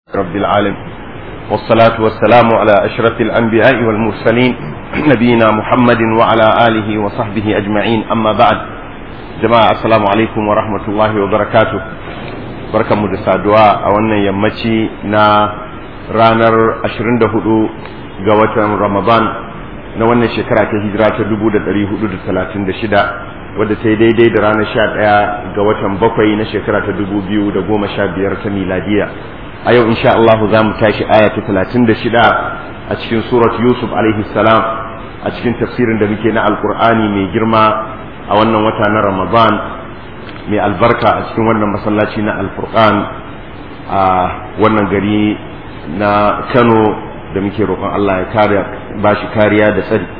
رب العالمين والصلاة والسلام على أشرف الأنبياء والمرسلين نبينا محمد وعلى آله وصحبه أجمعين أما بعد جماعة السلام عليكم ورحمة الله وبركاته بركة مدسة دعاء أولا يمتي نا رانر أشرين دهدو قوة رمضان na wannan shekara ta hijira ta dubu da ɗari hudu da talatin da shida wadda ta yi daidai da ranar sha ɗaya ga watan bakwai na shekara ta dubu biyu da goma sha biyar ta miladiya a yau insha Allah za mu tashi aya ta talatin da shida a cikin surat Yusuf alaihi salam a cikin tafsirin da muke na alkur'ani mai girma a wannan wata na Ramadan mai albarka a cikin wannan masallaci na alfurqan a wannan gari na Kano da muke roƙon Allah ya kare ba shi kariya da tsari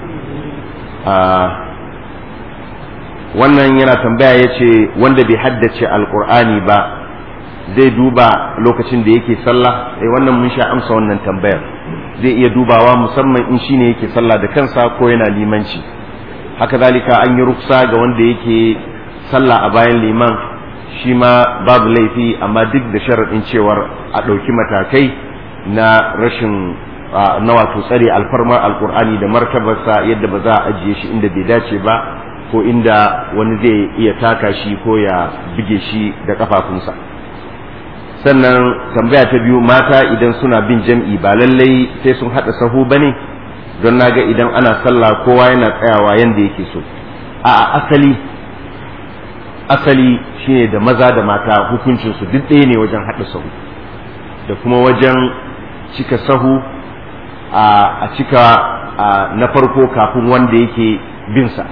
wannan yana tambaya ya ce wanda bai haddace alkur'ani ba zai duba lokacin da yake sallah eh wannan mun sha amsa wannan tambayar zai iya dubawa musamman in shine yake sallah da kansa ko yana limanci haka zalika an yi ruksa ga wanda yake sallah a bayan liman shi ma babu laifi amma duk da sharaɗin cewar a ɗauki matakai na rashin na wato tsare alfarmar alkur'ani da martabarsa yadda ba za a ajiye shi inda bai dace ba ko inda wani zai iya taka shi ko ya buge shi da kafafunsa sannan tambaya ta biyu mata idan suna bin jam'i ba lallai sai sun haɗa sahu ba ne don naga idan ana sallah kowa yana tsayawa yadda yake so a asali asali shine da maza da mata hukuncinsu duk ɗaya ne wajen haɗa sahu da kuma wajen cika sahu a cika na farko kafin wanda yake binsa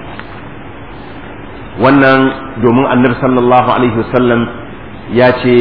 wannan domin annabi sallallahu alaihi wasallam ya ce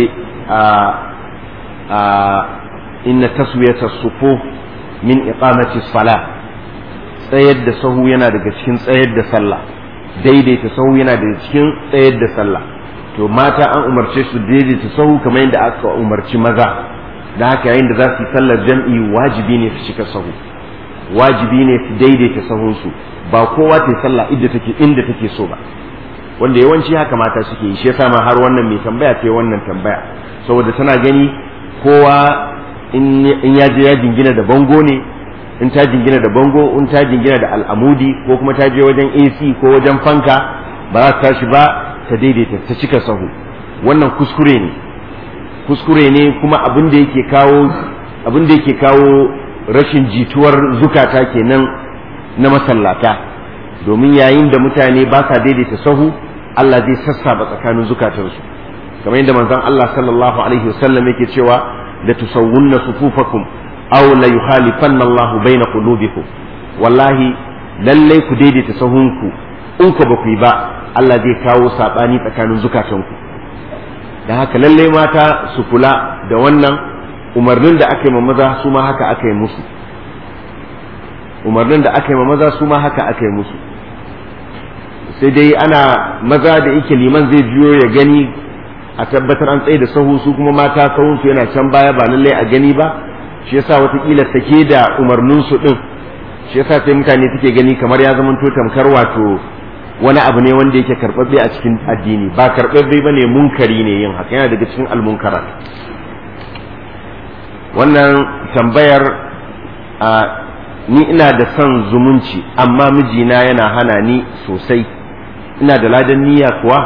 inna taswiyata sufu min iqamati salah tsayar da sahu yana daga cikin tsayar da sallah daidaita sahu yana daga cikin tsayar da sallah to mata an umarce su daidaita sahu kamar yadda aka umarci maza da haka yayin da za su yi sallar jam'i wajibi ne su cika sahu wajibi ne su daidaita sahunsu ba kowa ta yi sallah inda take inda take so ba wanda yawanci haka mata suke yi shi yasa ma har wannan mai tambaya ta wannan tambaya saboda tana gani kowa in ya je ya jingina da bango ne in ta jingina da bango in ta jingina da al'amudi ko kuma ta je wajen AC ko wajen fanka ba za ta tashi ba ta daidaita ta cika sahu wannan kuskure ne kuskure ne kuma abin da yake kawo abin da yake kawo rashin jituwar zukata kenan na masallata domin yayin da mutane ba sa daidaita sahu Allah zai sassaba tsakanin zukatansu kamar yadda manzon Allah sallallahu alaihi wasallam yake cewa la tusawwunna sufufakum aw la yukhalifanna Allah baina qulubikum wallahi lallai ku daidaita sahunku in ku ba ku yi ba Allah zai kawo sabani tsakanin zukatanku da haka lallai mata su kula da wannan umarnin da aka yi ma maza su ma haka aka yi musu umarnin da aka yi ma maza su ma haka aka yi musu sai dai ana maza da yake liman zai biyo ya gani a tabbatar an tsaye da sahu su kuma mata sahun su yana can baya ba lallai a gani ba shi yasa watakila sake da umarnin su din shi yasa sai mutane suke gani kamar ya zama to tamkar wato wani abu ne wanda yake karɓaɓɓe a cikin addini ba karɓaɓɓe ba ne munkari ne yin haka yana daga cikin almunkara wannan tambayar a ni ina da son zumunci amma mijina yana hana ni sosai ina da ladan niyya kuwa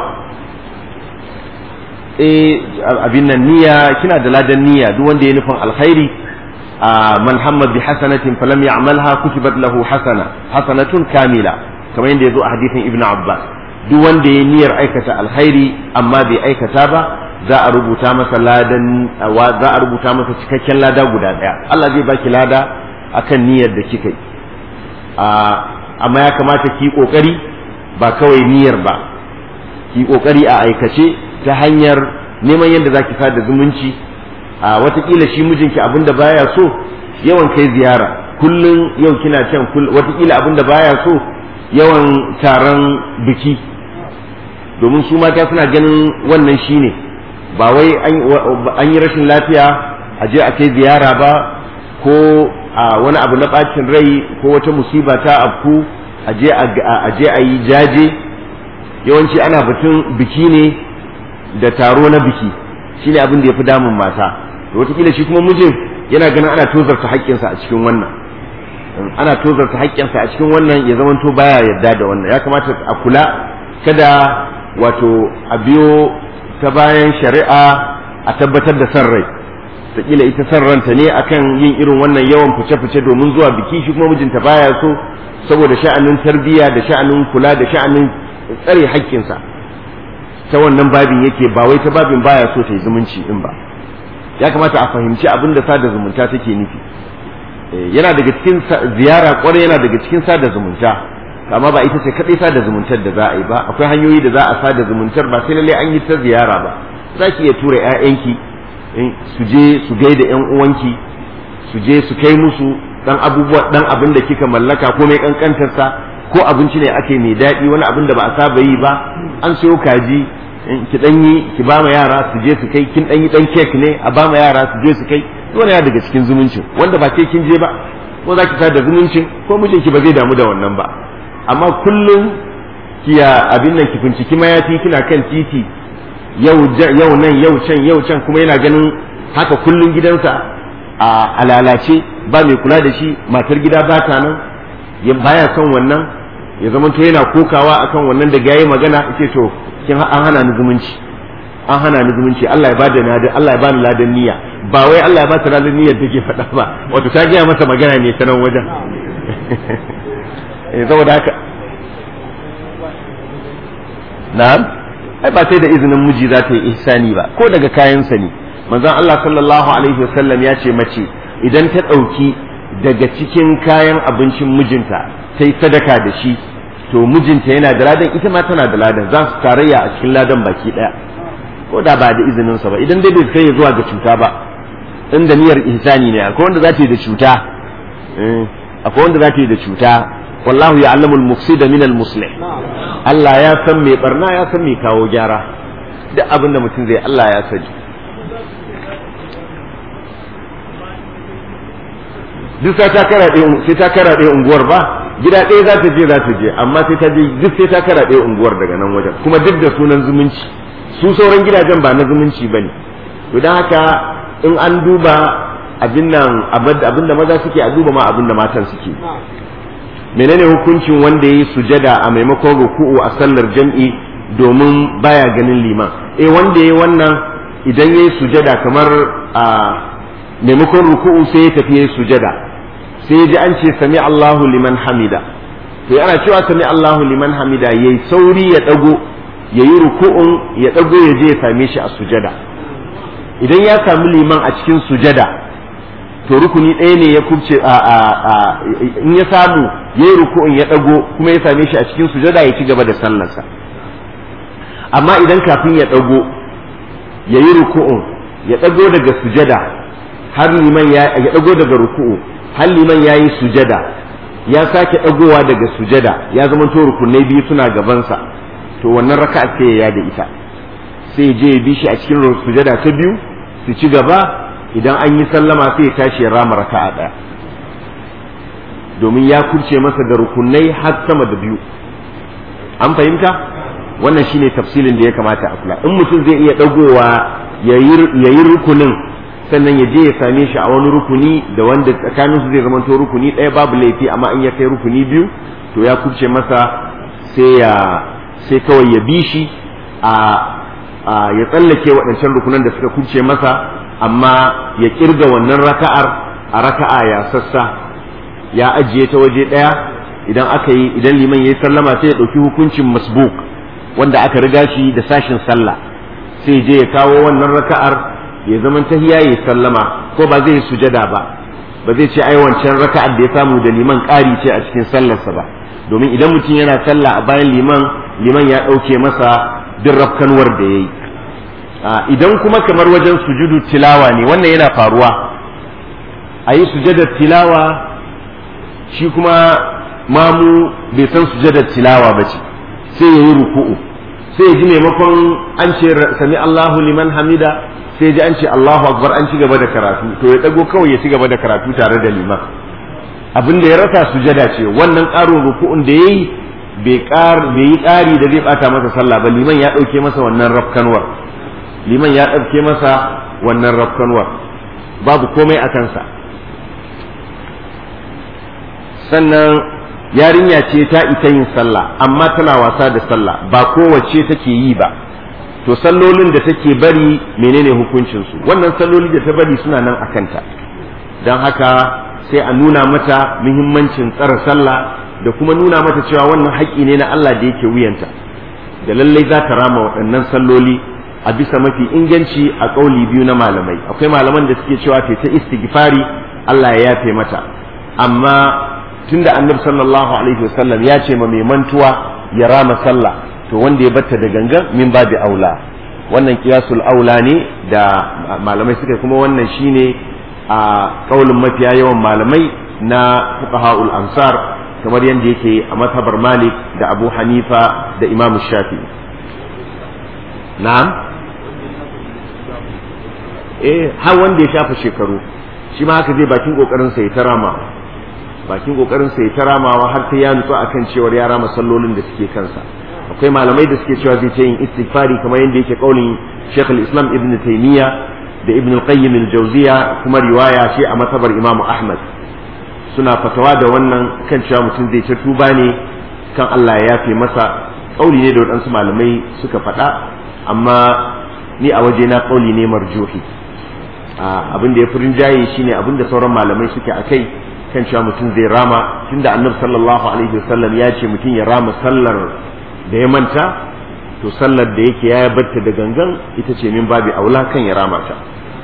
eh abin nan niyya kina da ladan niyya duk wanda ya nufin alkhairi man hamma bi hasanatin falam ya'malha kutibat lahu hasana hasanatun kamila kamar yadda ya zo a hadisin ibn abbas duk wanda ya niyyar aikata alkhairi amma bai aikata ba za a rubuta masa ladan za a rubuta masa cikakken lada guda daya Allah zai baki lada akan niyyar da kika yi amma ya kamata ki kokari ba kawai niyyar ba ki kokari a aikace ta hanyar neman yadda zaki sada zumunci a watakila shi mijinki abinda baya so yawan kai ziyara kullum yau kina can watakila abinda baya so yawan taron biki domin su mata suna ganin wannan shine ba wai an yi rashin lafiya a je a kai ziyara ba ko a wani abu na bacin rai ko wata musiba ta afku a je a yi jaje yawanci ana batun biki ne da taro na biki shine abin da ya fi damun mata to wataƙila shi kuma mijin yana ganin ana tozarta haƙƙinsa a cikin wannan ana tozarta haƙƙinsa a cikin wannan ya zamanto baya yarda da wannan ya kamata a kula kada wato a biyo ta bayan shari'a a tabbatar da san rai taƙila ita san ranta ne akan yin irin wannan yawan fice-fice domin zuwa biki shi kuma mijinta baya so saboda sha'anin tarbiyya da sha'anin kula da sha'anin tsare haƙƙinsa ta wannan babin yake ba wai ta babin baya so ta yi zumunci din ba ya kamata a fahimci abin da sada zumunta take nufi yana daga cikin ziyara kwarai yana daga cikin sada zumunta amma ba ita ce kadai sada zumuntar da za a yi ba akwai hanyoyi da za a sada zumuntar ba sai lalle an yi ta ziyara ba za ki iya tura 'ya'yanki su je su gaida 'yan uwanki su je su kai musu dan abubuwa dan abin da kika mallaka ko mai kankantarsa ko abinci ne ake mai daɗi wani abin da ba a saba yi ba an sayo kaji ki dan yi ki ba ma yara su je su kai kin dan yi dan kek ne a ba ma yara su je su kai dole ya daga cikin zumuncin wanda ba ke kin je ba ko za ki sa da zumuncin ko mijinki ba zai damu da wannan ba amma kullum kiya abin nan ki finciki mayafi kina kan titi yau yau nan yau can yau can kuma yana ganin haka kullum gidansa a lalace ba mai kula da shi matar gida ba ta nan ya baya son wannan ya zama to yana kokawa akan wannan da yayi magana ce to kin an hana ni zumunci an hana ni zumunci Allah ya bada ni Allah ya bani ladan niyya ba wai Allah ya ba ta ladan niyyar take faɗa ba wato ta gaya masa magana ne ta nan wajen eh saboda haka na'am ai ba sai da izinin miji za ta yi ihsani ba ko daga kayansa ne manzon Allah sallallahu alaihi wasallam ya ce mace idan ta ɗauki daga cikin kayan abincin mijinta ta yi sadaka da shi to mijinta yana da ladan ita ma tana da ladan za su tarayya a cikin ladan baki ɗaya ko da ba da izininsa ba idan dai bai kai zuwa ga cuta ba in da niyyar ihsani ne akwai wanda za ta yi da cuta akwai wanda za ta yi da cuta wallahu ya'lamu al-mufsida min al-muslih Allah ya san mai barna ya san mai kawo gyara duk abin da mutum zai Allah ya sani duk sai ta kara ɗaya sai ta kara ɗaya unguwar ba gida ɗaya za ta je za ta je amma sai ta je duk sai ta kara ɗaya unguwar daga nan wajen kuma duk da sunan zumunci su sauran gidajen ba na zumunci ba ne to don haka in an duba abin nan abin da maza suke a duba ma abin da matan suke menene hukuncin wanda ya yi sujada a maimakon ruku'u a sallar jam'i domin baya ganin liman eh wanda ya yi wannan idan ya yi sujada kamar a maimakon ruku'u sai ya tafi ya yi sujada sai ya ji an ce sami Allahu liman hamida to yana cewa sami Allahu liman hamida yayi sauri ya dago yayi ruku'un ya dago ya je ya same shi a sujada idan ya sami liman a cikin sujada to rukuni ɗaya ne ya kubce a in ya samu yayi ruku'un ya dago kuma ya same shi a cikin sujada ya ci gaba da sallarsa amma idan kafin ya dago yayi ruku'un ya dago daga sujada har liman ya ya dago daga ruku'u har liman yayi sujada ya sake dagowa daga sujada ya zama to rukunai biyu suna gabansa to wannan raka'a sai ya da ita sai je ya bi shi a cikin sujada ta biyu su ci gaba idan an yi sallama sai ya tashi ya rama raka'a daya domin ya kurce masa da rukunai har sama da biyu an fahimta wannan shine tafsilin da ya kamata a kula in mutum zai iya dagowa ya yi rukunin sannan ya je ya same shi a wani rukuni da wanda tsakanin su zai zama to rukuni ɗaya babu laifi amma in ya kai rukuni biyu to ya kubce masa sai ya sai kawai ya bi shi a ya tsallake waɗancan rukunan da suka kubce masa amma ya kirga wannan raka'ar a raka'a ya sassa ya ajiye ta waje ɗaya idan aka yi idan liman ya yi sallama sai ya ɗauki hukuncin masbuk wanda aka riga shi da sashin sallah sai je ya kawo wannan raka'ar ya zaman tahiya ya sallama ko ba zai sujada ba ba zai ce ai wancan raka'ar da ya samu da liman ƙari ce a cikin sallarsa ba domin idan mutum yana sallah a bayan liman liman ya ɗauke masa duk rafkanwar da ya yi idan kuma kamar wajen sujudu tilawa ne wannan yana faruwa a yi sujadar tilawa shi kuma mamu bai san sujadar tilawa ba ce sai ya yi ruku'u sai ya ji maimakon an ce sami Allahu liman hamida sai ji an ce Allahu akbar an ci gaba da karatu to ya dago kawai ya ci gaba da karatu tare da liman abin da ya rasa sujada ce wannan ƙarin ruku'un da yayi bai ƙar bai yi ƙari da zai bata masa sallah ba liman ya ɗauke masa wannan rafkanwar liman ya ɗauke masa wannan rafkanwar babu komai a kansa sannan yarinya ce ta ita yin sallah amma tana wasa da sallah ba kowace take yi ba to sallolin da take bari menene hukuncinsu wannan salloli da ta bari suna nan a kanta don haka sai a nuna mata muhimmancin tsara sallah da kuma nuna mata cewa wannan haƙƙi ne na Allah da yake wuyanta da lallai za ta rama waɗannan salloli a bisa mafi inganci a ƙauli biyu na malamai akwai malaman da suke cewa ta ta istighfari Allah ya yafe mata amma tunda annabi sallallahu alaihi wasallam ya ce ma mai mantuwa ya rama sallah to wanda ya batta da gangan min babi aula wannan kiyasul aula ne da malamai suka kuma wannan shine a kaulin mafiya yawan malamai na fuqaha'ul ansar kamar yadda yake a mazhabar malik da abu hanifa da imam shafi na'am eh har wanda ya shafa shekaru shi ma haka zai bakin kokarin sa ya tarama bakin kokarin sa ya taramawa har sai ya nutsu akan cewar ya rama sallolin da suke kansa akwai malamai da suke cewa zai ta yin istighfari kamar yadda yake kaulin Sheikh al-Islam Ibn Taymiyyah da Ibn al-Qayyim al-Jawziyya kuma riwaya ce a matabar Imam Ahmad suna fatawa da wannan kan cewa mutum zai ta tuba ne kan Allah ya yafe masa kauli ne da waɗansu malamai suka faɗa amma ni a waje na kauli ne marjuhi abin da ya fi rinjaye shine abin da sauran malamai suke a kai kan cewa mutum zai rama tunda annabi sallallahu alaihi wasallam ya ce mutum ya rama sallar da ya manta to sallar da yake ya batta da gangan ita ce min babi aula kan ya rama ta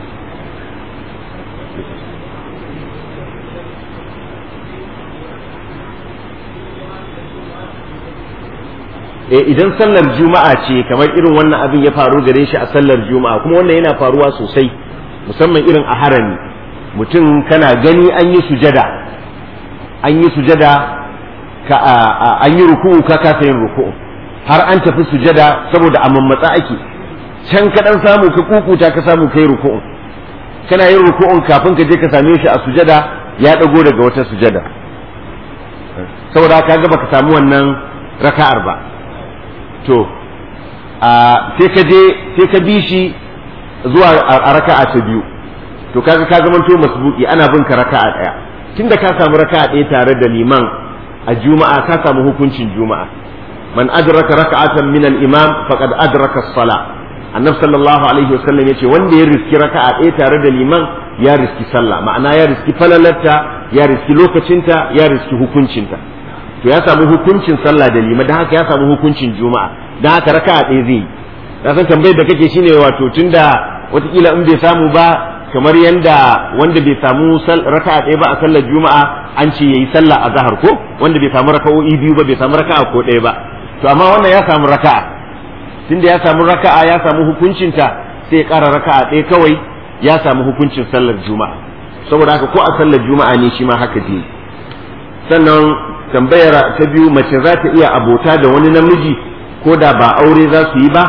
e idan sallar juma'a ce kamar irin wannan abin ya faru gare shi a sallar juma'a kuma wannan yana faruwa sosai musamman irin a harami mutum kana gani an yi sujada an yi sujada ka an yi ruku'u ka kasa yin ruku'u har an tafi sujada saboda a mammatsa ake can ka dan samu ka kukuta ka samu kai ruku'un kana yin ruku'un kafin ka je ka same shi a sujada ya dago daga wata sujada saboda ka ga baka samu wannan raka'ar ba to a sai ka je sai ka bi shi zuwa a raka'a ta biyu to kaga ka zamanto masbuki ana bin ka raka'a daya tunda ka samu raka'a daya tare da liman a juma'a ka samu hukuncin juma'a man adraka raka'atan min al-imam faqad adraka as-salah annabi sallallahu alaihi wasallam yace wanda ya riski raka'a ɗaya tare da liman ya riski sallah ma'ana ya riski falalarta ya riski lokacinta ya riski hukuncinta to ya samu hukuncin sallah da liman dan haka ya samu hukuncin juma'a dan haka raka'a ɗaya zai yi na san tambayar da kake shine wato tunda watakila in bai samu ba kamar yanda wanda bai samu raka'a ɗaya ba a sallar juma'a an ce yayi sallah a zahar ko wanda bai samu raka'o'i biyu ba bai samu raka'a ko ɗaya ba to amma wannan ya samu raka'a tunda ya samu raka'a ya samu hukuncinta sai ya ƙara raka'a ɗaya kawai ya samu hukuncin sallar juma'a saboda haka ko a sallar juma'a ne shi ma haka je sannan tambayar ta biyu mace za ta iya abota da wani namiji ko da ba aure za su yi ba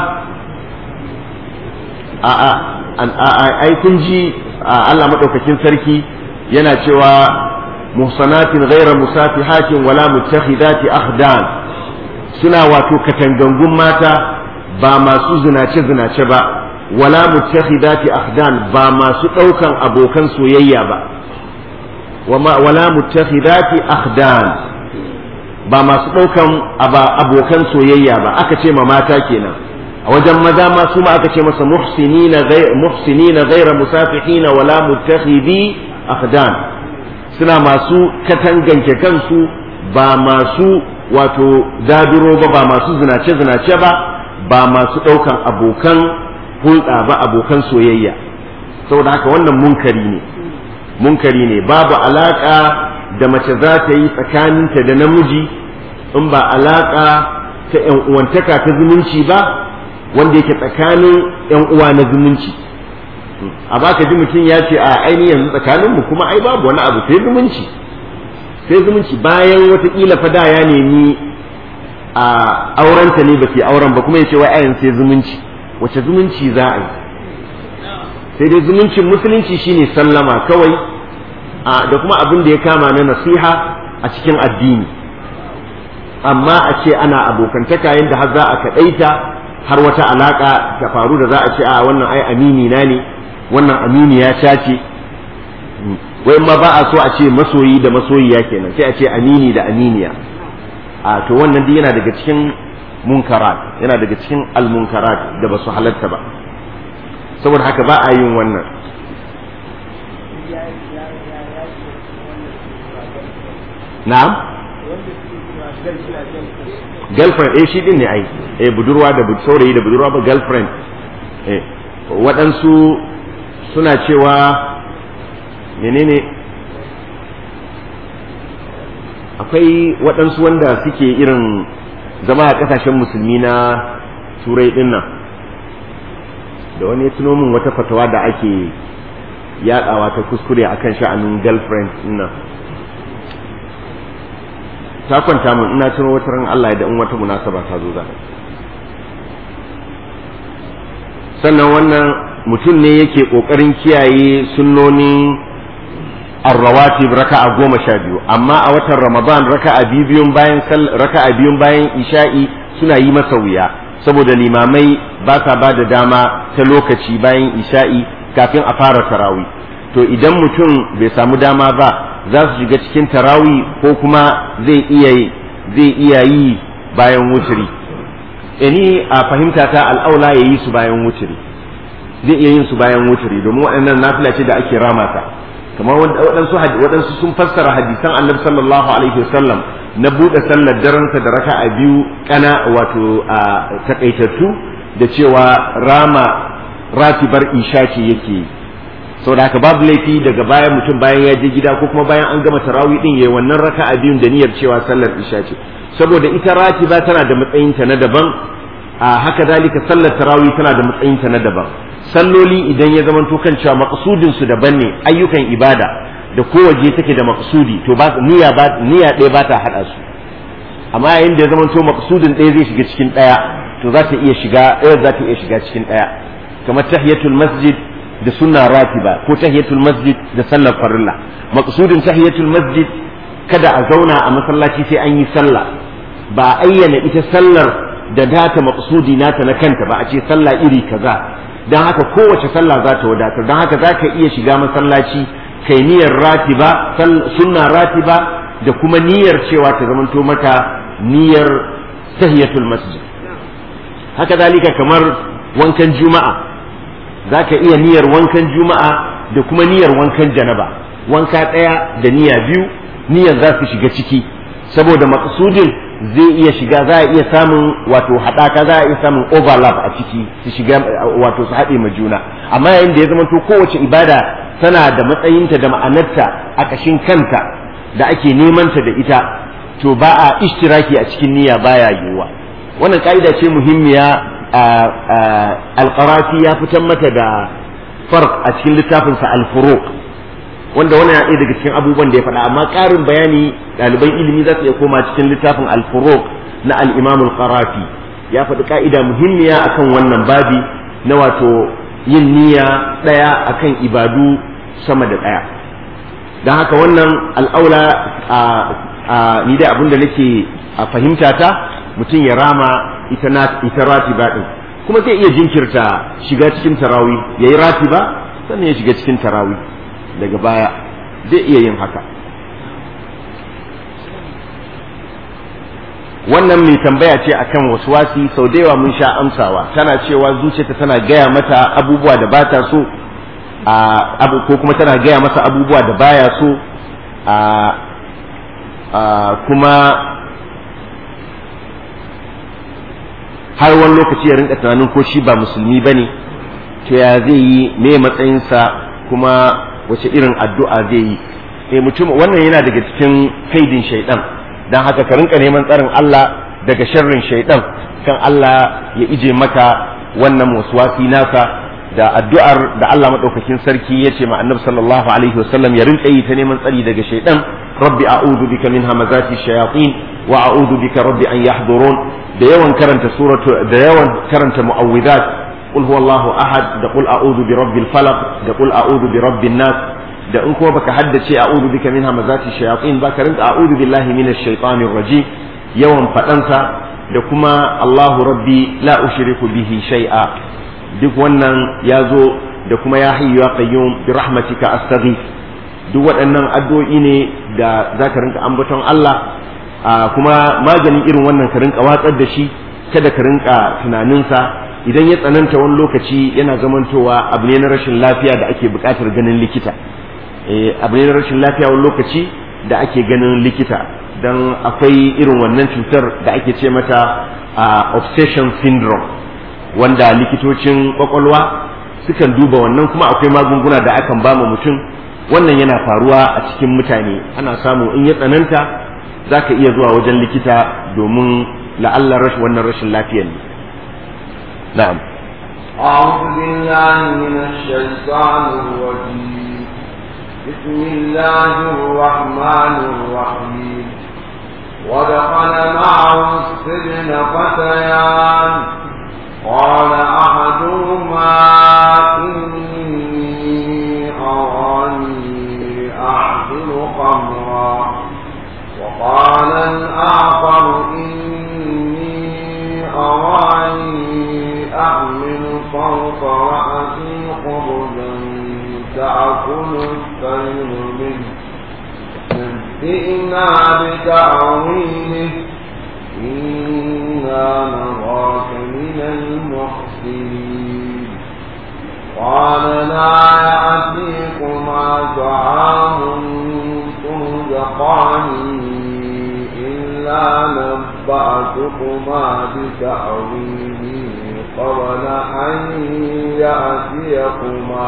a ai kun ji Allah madaukakin sarki yana cewa muhsanatin ghayra musafihatin wala muttakhidati akhdan suna wato katangangun mata ba masu zinace zinace ba wala muttakhidati akhdan ba masu daukan abokan soyayya ba wala muttakhidati akhdan ba masu daukan abokan soyayya ba aka ce ma mata kenan a wajen maza ma su ma aka ce masa muhsinina muhsinina ghayra musafihina wala muttakhidi akhdan suna masu katanganke kansu ba masu wato zaduro ba ba masu zinace zinace ba ba masu ɗaukan abokan hulɗa ba abokan soyayya saboda haka wannan munkari ne munkari ne babu alaƙa da mace za ta yi tsakaninta da namiji in ba alaƙa ta ‘yan uwantaka ta zumunci ba wanda yake tsakanin ‘yan uwa na zumunci a baka ji mutum ya ce a ainihin yanzu tsakaninmu kuma ai babu wani abu sai zumunci sai zumunci bayan watakila fada ya nemi a aurenta ne ba ke auren ba kuma ya ce wai ayan sai zumunci wace zumunci za a yi sai dai zumuncin musulunci shine sallama kawai da kuma abin da ya kama na nasiha a cikin addini amma a ce ana abokantaka yadda har za a kaɗaita har wata alaƙa ta faru da za a ce a wannan ai amini na ne wannan amini ya ce wai ma ba a so a ce masoyi da masoyiya kenan sai a ce amini da aminiya a to wannan duk yana daga cikin munkarat yana daga cikin almunkarat da ba su halatta ba saboda haka ba a yin wannan na'am girlfriend eh shi din ne ai eh budurwa da saurayi da budurwa ba girlfriend eh waɗansu suna cewa menene akwai waɗansu wanda suke irin zama a ƙasashen musulmi na turai ɗin nan da wani ya tuno min wata fatawa da ake yaɗawa ta kuskure akan sha'anin girlfriend ɗin nan ta kwanta min ina tuno wata ran Allah da in wata munasaba ta zo za sannan wannan mutum ne yake ƙoƙarin kiyaye sunnonin arrawatib raka'a goma sha biyu amma a watan ramadan raka'a biyu biyun bayan raka'a biyun bayan isha'i suna yi masa wuya saboda limamai ba sa ba da dama ta lokaci bayan isha'i kafin a fara tarawi to idan mutum bai samu dama ba za su shiga cikin tarawi ko kuma zai iya zai iya yi bayan wuturi ni a fahimta ta al'aula ya yi su bayan wuturi zai iya yin su bayan wuturi domin waɗannan nafila ce da ake rama ta kamar waɗansu waɗansu sun fassara hadisan annabi sallallahu alaihi wasallam na buɗe sallar daransa da raka'a biyu kana wato a takaitattu da cewa rama ratibar isha ce yake saboda haka babu laifi daga bayan mutum bayan ya je gida ko kuma bayan an gama tarawih din yayi wannan raka'a biyun da niyyar cewa sallar isha ce saboda ita ratiba tana da matsayinta na daban a haka dalika sallar tarawih tana da matsayinta na daban salloli idan ya zama to kan cewa maqsudin su daban ne ayyukan ibada da kowace take da maqsudi to ba niyya ba niyya ɗaya ba ta hada su amma yayin da ya zama to maqsudin ɗaya zai shiga cikin ɗaya to za ta iya shiga ɗaya za ta iya shiga cikin ɗaya kamar tahiyatul masjid da sunna ratiba ko tahiyatul masjid da sallar farilla maqsudin tahiyatul masjid kada a zauna a masallaci sai an yi sallah ba a ayyana ita sallar da data maqsudi nata na kanta ba a ce sallah iri kaza dan haka kowace sallah za ta wadatar dan haka za ka iya shiga masallaci kai niyyar ratiba sunna ratiba da kuma niyyar cewa ta zamanto maka niyyar tahiyatul masjid haka zalika kamar wankan juma'a za ka iya niyyar wankan juma'a da kuma niyyar wankan janaba wanka ɗaya da niyya biyu niyyar za su shiga ciki saboda maƙasudin zai iya shiga za a iya samun wato haɗaka za a iya samun overlap a ciki su shiga wato su haɗe ma juna amma yayin da ya zama to kowace ibada tana da matsayinta da ma'anarta a ƙashin kanta da ake nemanta da ita to ba a ishtiraki a cikin niyya baya yiwuwa wannan ka'ida ce muhimmiya alƙarafi ya fitar mata da farq a cikin littafinsa al-furuq wanda wannan ya daga cikin abubuwan da ya faɗa amma ƙarin bayani ɗaliban ilimi za su iya koma cikin littafin al-furuq na al-imam al-qarafi ya faɗi ka'ida muhimmiya akan wannan babi na wato yin niyya ɗaya akan ibadu sama da ɗaya don haka wannan al'aula ni da abin da nake a fahimta ta mutum ya rama ita ita ratiba din kuma zai iya jinkirta shiga cikin tarawi yayi ratiba sannan ya shiga cikin tarawi daga baya zai iya yin haka wannan mai tambaya ce akan waswasi sau da yawa mun sha amsawa tana cewa zuciyarta tana gaya mata abubuwa da ba ta so abu ko kuma tana gaya masa abubuwa da baya so kuma har wani lokaci ya rinka tunanin ko shi ba musulmi ba ne to ya zai yi me matsayinsa kuma wace irin addu'a zai yi eh mutum wannan yana daga cikin kaidin shaidan dan haka ka rinka neman tsarin Allah daga sharrin shaidan kan Allah ya ije maka wannan waswasi nasa da addu'ar da Allah madaukakin sarki ya ce ma annabi sallallahu alaihi wasallam ya rinka yi ta neman tsari daga shaidan rabbi a'udhu bika min hamazati shayatin wa a'udhu bika rabbi an yahdurun da yawan karanta suratu da yawan karanta mu'awwidat qul huwallahu ahad da qul a'udhu bi rabbil falaq da qul a'udhu bi rabbin nas da in kuma baka haddace a'udhu bika min hamazati shayatin ba ka rinka a'udhu billahi minash shaitanir rajim yawan fadansa da kuma Allahu rabbi la ushriku bihi shay'a duk wannan ya zo da kuma ya hayyu ya qayyum bi rahmatika astaghith duk waɗannan addu'o'i ne da za ka rinka ambaton Allah kuma maganin irin wannan ka rinka watsar da shi kada ka rinka tunaninsa idan ya tsananta wani lokaci yana zamantowa abu ne na rashin lafiya da ake buƙatar ganin likita abu ne na rashin lafiya wani lokaci da ake ganin likita don akwai irin wannan cutar da ake ce mata obsession syndrome wanda likitocin kwakwalwa sukan duba wannan kuma akwai magunguna da akan ba mutum wannan yana faruwa a cikin mutane ana samu in ya tsananta za ka iya zuwa wajen likita domin la'allar rashin wannan rashin lafiyar ne na'am أعوذ بالله من الشيطان الرجيم بسم الله الرحمن الرحيم ودخل معه السجن فتيان قال أحدهما إني أراني أعصر خمرا وقال الآخر إني أراني أحمل فوق رأسي خبزا تأكل الطير منه نبئنا بتأويله إنا نراك من المحسنين قال لا يأتيكما طعام ترزقانه إلا نبأتكما بتأويله قبل أن يأتيكما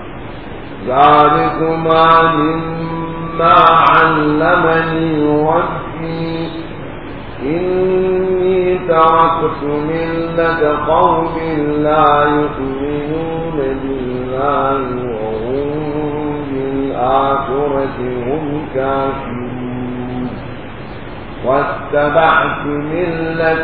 ذلكما مما علمني ربي إني تركت ملة قوم لا يؤمنون بالله وهم بالآخرة هم كافرون واتبعت ملة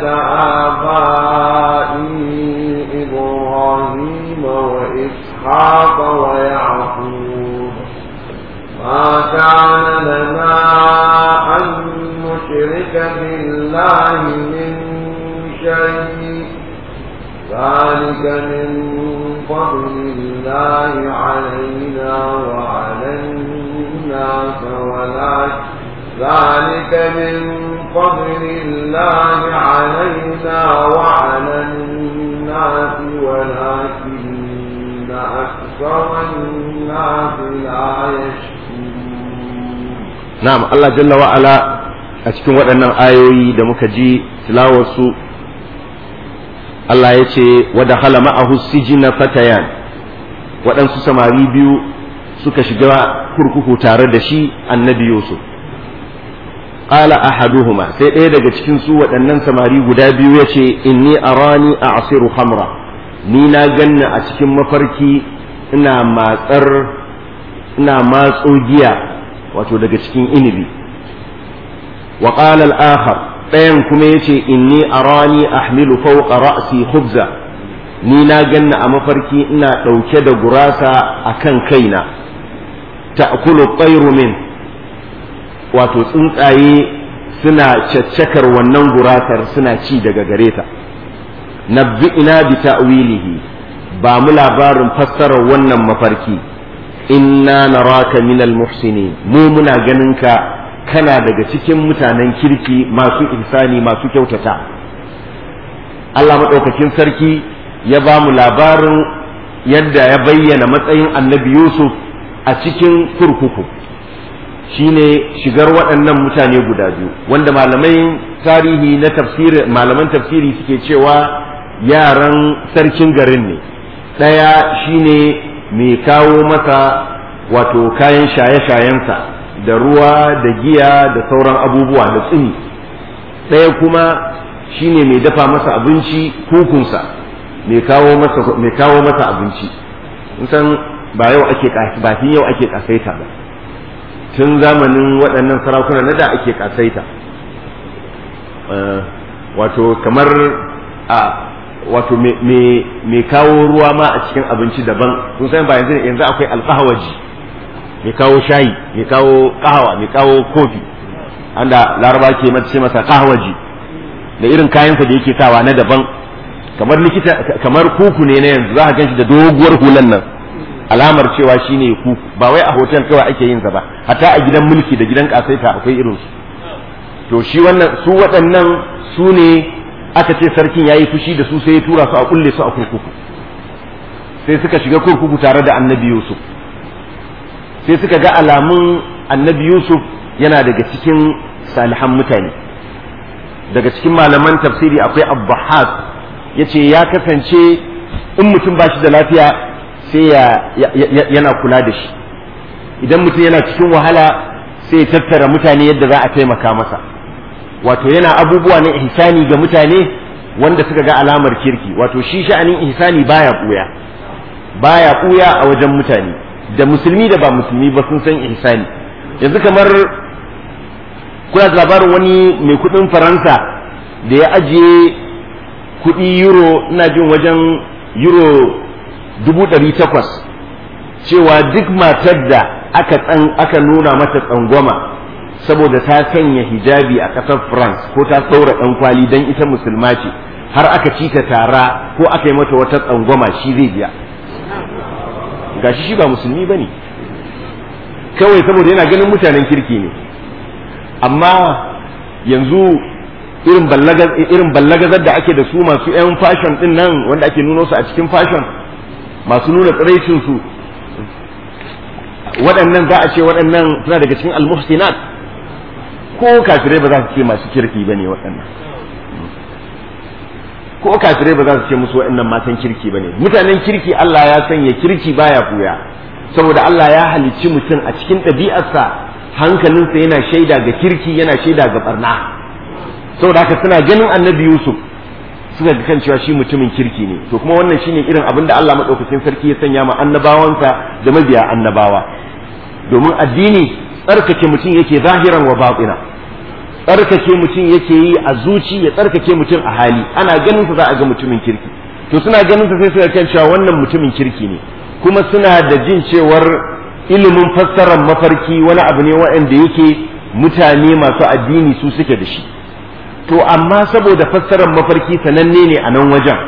آبائي إبراهيم وإسحاق ويعقوب ما كان لنا أن نشرك بالله من شيء ذلك من فضل الله علينا وعلى الناس ولكن ذلك من فضل الله علينا وعلى الناس ولكن أكثر الناس لا يشكرون na'am Allah jalla wa ala a cikin waɗannan ayoyi da muka ji tilawarsu Allah ya ce wa dakhala ma'ahu sijina fatayan waɗansu samari biyu suka shiga kurkuku tare da shi annabi Yusuf qala ahaduhuma sai ɗaya daga cikin su waɗannan samari guda biyu ya ce inni arani a'siru khamra ni na ganna a cikin mafarki ina matsar ina matso giya wato daga cikin inibi wa qala al-akhar ɗayan kuma yace inni arani ahmilu fawqa ra'si khubza ni na ganna a mafarki ina ɗauke da gurasa akan kaina ta'kulu tayru min wato tsuntsaye suna caccakar wannan gurasar suna ci daga gare ta nabbi'ina bi ta'wilihi ba mu labarin fassarar wannan mafarki inna naraka minal muhsinin mu muna ganin ka kana daga cikin mutanen kirki masu ihsani masu kyautata Allah maɗaukakin sarki ya ba mu labarin yadda ya bayyana matsayin annabi Yusuf a cikin kurkuku shine shigar waɗannan mutane guda biyu wanda malamai tarihi na tafsiri malaman tafsiri suke cewa yaran sarkin garin ne ɗaya shine mai kawo masa wato kayan shaye-shayensa da ruwa da giya da sauran abubuwa da tsini ɗaya kuma shine mai dafa masa abinci kukunsa mai kawo masa mai kawo masa abinci san ba yau ake ba yau ake kasaita ba tun zamanin waɗannan sarakuna na da ake kasaita wato kamar a wato mai kawo ruwa ma a cikin abinci daban kun san ba yanzu yanzu akwai alƙahawaji mai kawo shayi mai kawo ƙahawa mai kawo kofi anda laraba ke mata ce masa ƙahawaji da irin kayansa da yake sawa na daban kamar likita kamar kuku ne na yanzu za ka ganshi da doguwar hulan nan alamar cewa shine ku ba wai a hotel kawai ake yin sa ba hatta a gidan mulki da gidan kasaita akwai irin su to shi wannan su waɗannan su ne aka ce sarkin yayi fushi da su sai ya tura su a kulle su a kurkuku sai suka shiga kurkuku tare da annabi Yusuf sai suka ga alamun annabi Yusuf yana daga cikin salihan mutane daga cikin malaman tafsiri akwai abbahat ya ce ya kasance in mutum ba shi da lafiya sai yana kula da shi idan mutum yana cikin wahala sai ya tattara mutane yadda za a taimaka masa wato yana abubuwa na ihsani ga mutane wanda suka ga alamar kirki wato shi sha'anin ihsani baya ɓuya baya ɓuya a wajen mutane da musulmi da ba musulmi ba sun san ihsani yanzu kamar kuna da labarin wani mai kudin faransa da ya ajiye kudi euro ina jin wajen euro dubu ɗari takwas cewa duk matar da aka tsan aka nuna mata tsangwama saboda ta sanya hijabi a ƙasar france ko ta saura ɗan kwali don ita musulma ce har aka ci ta tara ko aka yi mata wata tsangwama shi zai biya gashi shi ba musulmi ba ne kawai saboda yana ganin mutanen kirki ne amma yanzu irin ballagazar da ake da su masu 'yan fashion din nan wanda ake nuno su a cikin fashion masu nuna tsiraicin su waɗannan za a ce waɗannan suna daga cikin almuhsinat ko kafirai ba za su ce masu kirki ba ne waɗannan ko kafirai ba za su ce musu waɗannan matan kirki ba ne mutanen kirki Allah ya sanya kirki baya kuya saboda Allah ya halicci mutum a cikin ɗabi'arsa hankalinsa yana shaida ga kirki yana shaida ga barna saboda haka suna ganin annabi Yusuf suka ga kan cewa shi mutumin kirki ne to kuma wannan shine irin abin da Allah madaukakin sarki ya sanya ma annabawansa da mabiya annabawa domin addini tsarkake mutum yake zahiran wa batina tsarkake mutum yake yi a zuci ya tsarkake mutum a hali ana ganin sa za a ga mutumin kirki to suna ganin sa sai suka kan cewa wannan mutumin kirki ne kuma suna da jin cewar ilimin fassarar mafarki wani abu ne waɗanda yake mutane masu addini su suke da shi to amma saboda fassarar mafarki sananne ne a nan wajen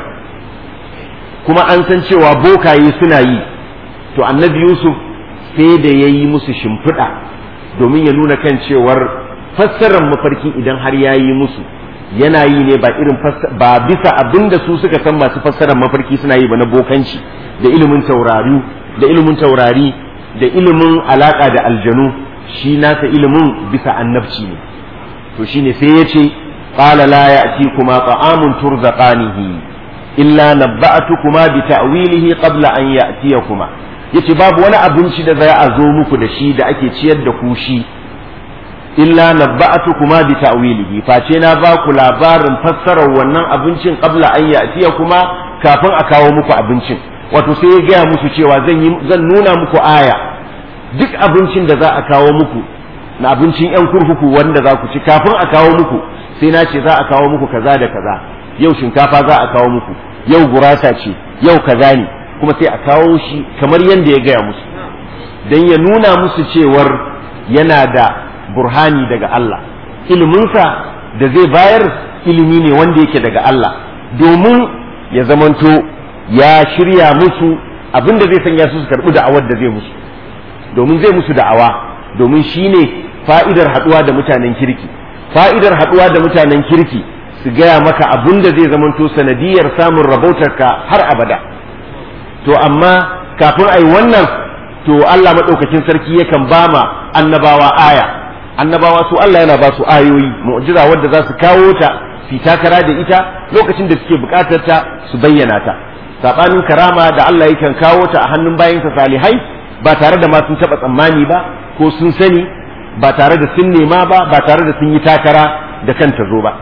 kuma an san cewa bokaye suna yi to annabi yusuf sai da ya yi musu shimfiɗa domin ya nuna kan cewar fassarar mafarki idan har ya yi musu yana yi ne ba irin ba bisa abin da su suka san masu fassarar mafarki suna yi ba na bokanci da ilimin taurari da ilimin taurari da ilimin alaka da aljanu shi nasa ilimin bisa annabci ne to shine sai ya ce qala la ya'tikuma ta'amun turzaqanihi illa nabba'tukuma bi ta'wilihi qabla an ya'tiyakuma yace babu wani abinci da za a zo muku da shi da ake ciyar da ku shi illa nabba'tukuma bi ta'wilihi face na ba ku labarin fassarar wannan abincin qabla an ya'tiyakuma kafin a kawo muku abincin wato sai ya gaya musu cewa zan yi zan nuna muku aya duk abincin da za a kawo muku na abincin yan kurkuku wanda za ku ci kafin a kawo muku sai na ce za a kawo muku kaza da kaza yau shinkafa za a kawo muku yau gurasa ce yau kaza ne kuma sai a kawo shi kamar yadda ya gaya musu don ya nuna musu cewar yana da burhani daga Allah iliminsa da zai bayar ilimi ne wanda yake daga Allah domin ya zamanto ya shirya musu abin da zai sanya su su karɓi da'awar da zai musu domin zai musu da'awa domin shi ne fa'idar haɗuwa da mutanen kirki fa'idar haɗuwa da mutanen kirki su gaya maka abin da zai zamanto sanadiyar samun rabautarka har abada to amma kafin a yi wannan to Allah maɗaukakin sarki yakan ba ma annabawa aya annabawa su Allah yana ba su ayoyi mu'jiza wadda za su kawo ta su takara da ita lokacin da suke buƙatar ta su bayyana ta sabanin karama da Allah yakan kawo ta a hannun bayansa salihai ba tare da ma sun taɓa tsammani ba ko sun sani ba tare da sun nema ba ba tare da sun yi takara da kanta zo ba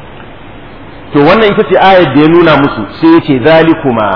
to wannan ita ce ayar da ya nuna musu sai ya ce zalikuma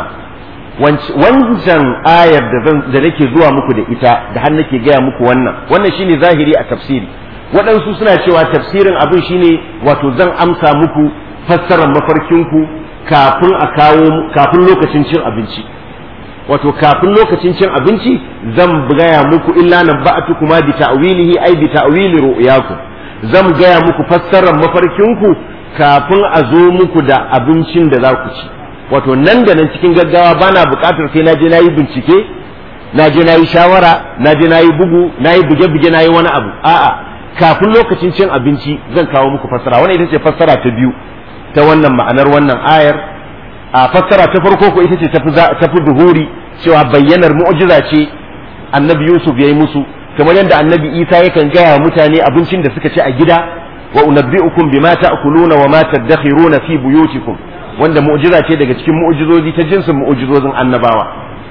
wancan ayar da nake zuwa muku da ita da har nake gaya muku wannan wannan shine zahiri a tafsiri waɗansu suna cewa tafsirin abin shine wato zan amsa muku fassarar mafarkinku kafin a kawo kafin lokacin cin abinci wato kafin lokacin cin abinci zan gaya muku illa nan ba'atu kuma bi ta'wilihi ai bi ta'wili ru'yakum zan gaya muku fassarar mafarkinku kafin a zo muku da abincin da za ku ci wato nan da nan cikin gaggawa bana buƙatar sai na je na yi bincike na je na yi shawara na je na yi bugu na yi buge-buge na yi wani abu a'a kafin lokacin cin abinci zan kawo muku fassara wannan ita ce fassara ta biyu ta wannan ma'anar wannan ayar a fassara ta farko ko ita ce tafi duhuri cewa bayyanar mu'jiza ce annabi yusuf ya yi musu kamar yadda annabi isa yakan gaya wa mutane abincin da suka ci a gida wa unabbi'ukum bima ta'kuluna wa ma tadakhiruna fi buyutikum wanda mu'jiza ce daga cikin mu'jizozi ta jinsin mu'jizozin annabawa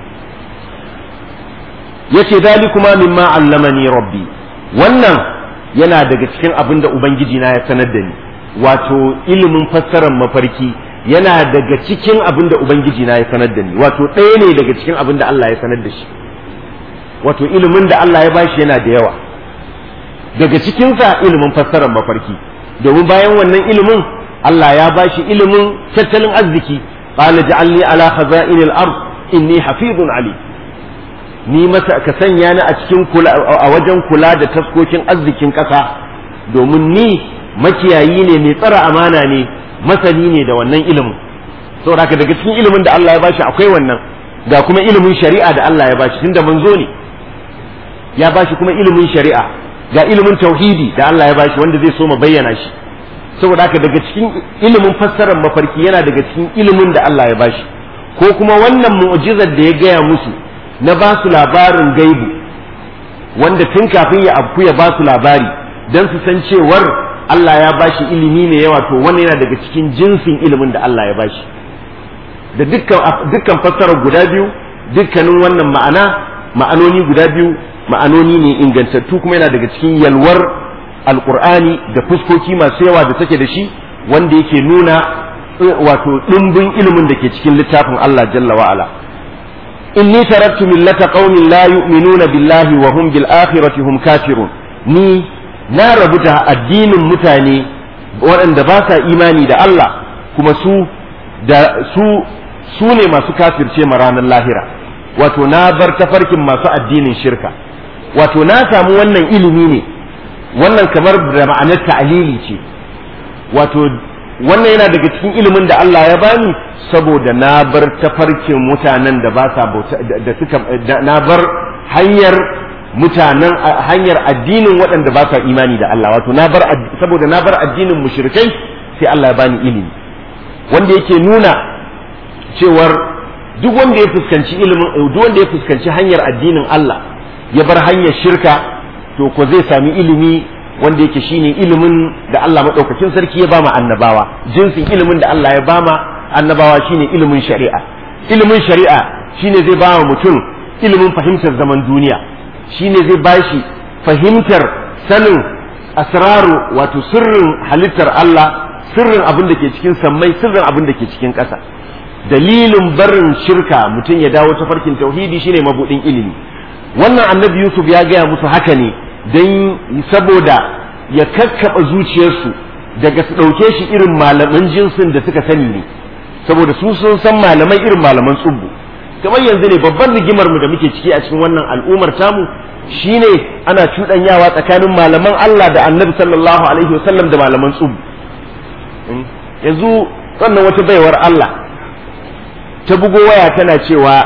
yace dalikuma mimma allamani rabbi wannan yana daga cikin abin da ubangiji na ya sanar da ni wato ilimin fassarar mafarki yana daga cikin abin da ubangiji na ya sanar da ni wato ɗaya ne daga cikin abin da Allah ya sanar da shi wato ilimin da Allah ya bashi yana da yawa daga cikinsa ilimin fassarar mafarki domin bayan wannan ilimin Allah ya bashi ilimin tattalin arziki qala ja'alni ala khaza'inil ard inni hafizun ali ni masa ka sanya ni a cikin kula a wajen kula da taskokin arzikin ƙasa domin ni makiyayi ne mai tsara amana ne masani ne da wannan ilimin saboda haka daga cikin ilimin da Allah ya bashi akwai wannan ga kuma ilimin shari'a da Allah ya bashi tunda manzo ne ya bashi kuma ilimin shari'a ga ilimin tauhidi da Allah ya bashi wanda zai so mu bayyana shi saboda haka daga cikin ilimin fassarar mafarki yana daga cikin ilimin da Allah ya bashi ko kuma wannan mu'jizar da ya gaya musu na ba su labarin gaibu wanda tun kafin ya afku ya ba su labari don su san cewar Allah ya bashi ilimi ne yawa to wannan yana daga cikin jinsin ilimin da Allah ya bashi da dukkan dukkan fassarar guda biyu dukkanin wannan ma'ana ma'anoni guda biyu ma'anoni ne ingantattu kuma yana daga cikin yalwar alkur'ani da fuskoki masu yawa da take da shi wanda yake nuna wato ɗimbin ilimin da ke cikin littafin Allah jalla wa'ala inni taraktu millata qaumin la yu'minuna billahi wa hum bil akhirati hum kafirun ni na rabu da addinin mutane waɗanda ba sa imani da Allah kuma su da su su ne masu kafirce ma ranar lahira wato na bar tafarkin masu addinin shirka wato na samu wannan ilimi ne wannan kamar da ma'anar ta'alili ce wato wannan yana daga cikin ilimin da Allah ya bani saboda na bar tafarkin mutanen da ba sa bauta da suka na bar hanyar mutanen hanyar addinin waɗanda ba sa imani da Allah wato na bar saboda na bar addinin mushrikai sai Allah ya bani ilimi wanda yake nuna cewar duk wanda ya fuskanci ilimin duk wanda ya fuskanci hanyar addinin Allah ya bar hanyar shirka to ko zai sami ilimi wanda yake shine ilimin da Allah madaukakin sarki ya bama annabawa jinsin ilimin da Allah ya bama annabawa shine ilimin shari'a ilimin shari'a shine zai bama mutum ilimin fahimtar zaman duniya shine zai bashi fahimtar sanin asraru wato sirrin halittar Allah sirrin abin da ke cikin sammai sirrin abin da ke cikin ƙasa dalilin barin shirka mutum ya dawo tafarkin tauhidi shine mabudin ilimi wannan annabi Yusuf ya gaya musu haka ne don saboda ya kakkaɓa zuciyarsu daga su ɗauke shi irin malaman jinsin da suka sani ne saboda su sun san malamai irin malaman tsubbu kamar yanzu ne babban rigimar mu da muke ciki a cikin wannan al'ummar tamu shine ana cuɗanyawa tsakanin malaman Allah da annabi sallallahu alaihi wasallam da malaman tsubbu yanzu wannan wata baiwar Allah ta bugo waya tana cewa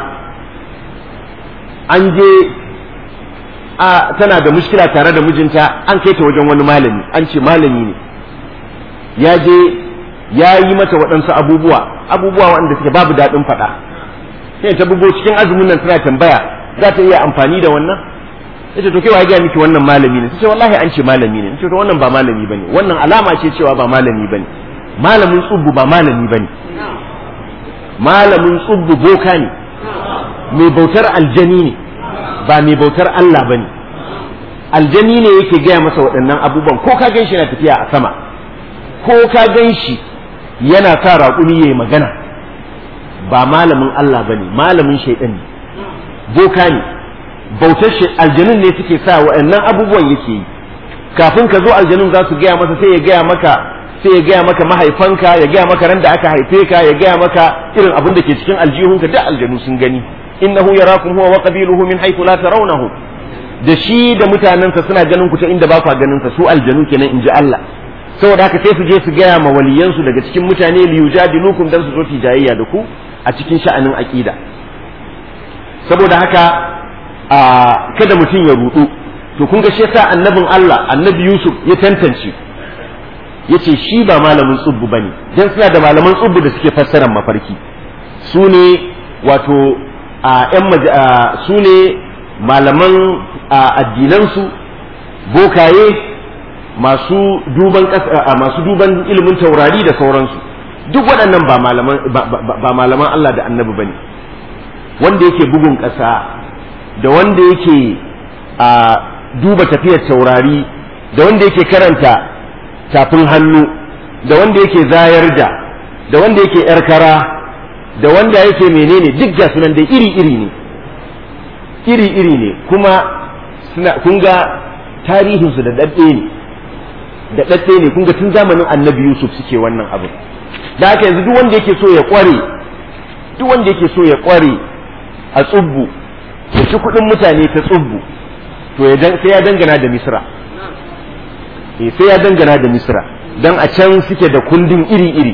an je a tana da mushkila tare da mijinta an kai ta wajen wani malami an ce malami ne ya je ya yi mata waɗansu abubuwa abubuwa waɗanda suke babu daɗin faɗa sai ta bugo cikin azumin nan tana tambaya za ta iya amfani da wannan yace to kai wa ga miki wannan malami ne sai wallahi an ce malami ne sai to wannan ba malami bane wannan alama ce cewa ba malami bane malamin tsubbu ba malami bane malamin tsubbu boka ne mai bautar aljani ne ba mai bautar Allah bane aljani ne yake gaya masa waɗannan abubuwan ko ka gan shi yana tafiya a sama ko ka gan shi yana sa raƙumi yayi magana ba malamin Allah bane malamin shaidan ne boka ne bautar aljanun ne suke sa waɗannan abubuwan yake yi kafin ka zo aljanun za su gaya masa sai ya gaya maka sai ya gaya maka mahaifanka ya gaya maka ran da aka haife ka ya gaya maka irin abin da ke cikin aljihunka duk aljanu sun gani innahu yarakum huwa wa qabiluhu min haythu la tarawnahu da shi da mutanensa suna ganin ku ta inda ba ku ganin sa su aljanu kenan inji Allah saboda haka sai su je su gaya ma waliyansu daga cikin mutane li yujadilukum dan su zo su jayayya da ku a cikin sha'anin aqida saboda haka a kada mutum ya rudu to kun ga shi yasa annabin Allah annabi Yusuf ya tantance yace shi ba malamin tsubbu bane dan suna da malaman tsubbu da suke fassarar mafarki su ne wato a yan su ne malaman addinansu bokaye masu duban masu duban ilimin taurari da sauransu duk waɗannan ba malaman ba malaman Allah da annabi bane wanda yake bugun ƙasa da wanda yake a duba tafiyar taurari da wanda yake karanta tafin hannu da wanda yake zayar da da wanda yake yar kara da wanda yake menene duk ga sunan da iri iri ne iri iri ne kuma suna kun ga tarihinsu da dadde ne da dadde ne kun ga tun zamanin annabi yusuf suke wannan abin da haka yanzu duk wanda yake so ya kware duk wanda yake so ya kware a tsubbu ya ci kuɗin mutane ta tsubbu to sai ya dangana da misra sai ya dangana da misra don a can suke da kundin iri-iri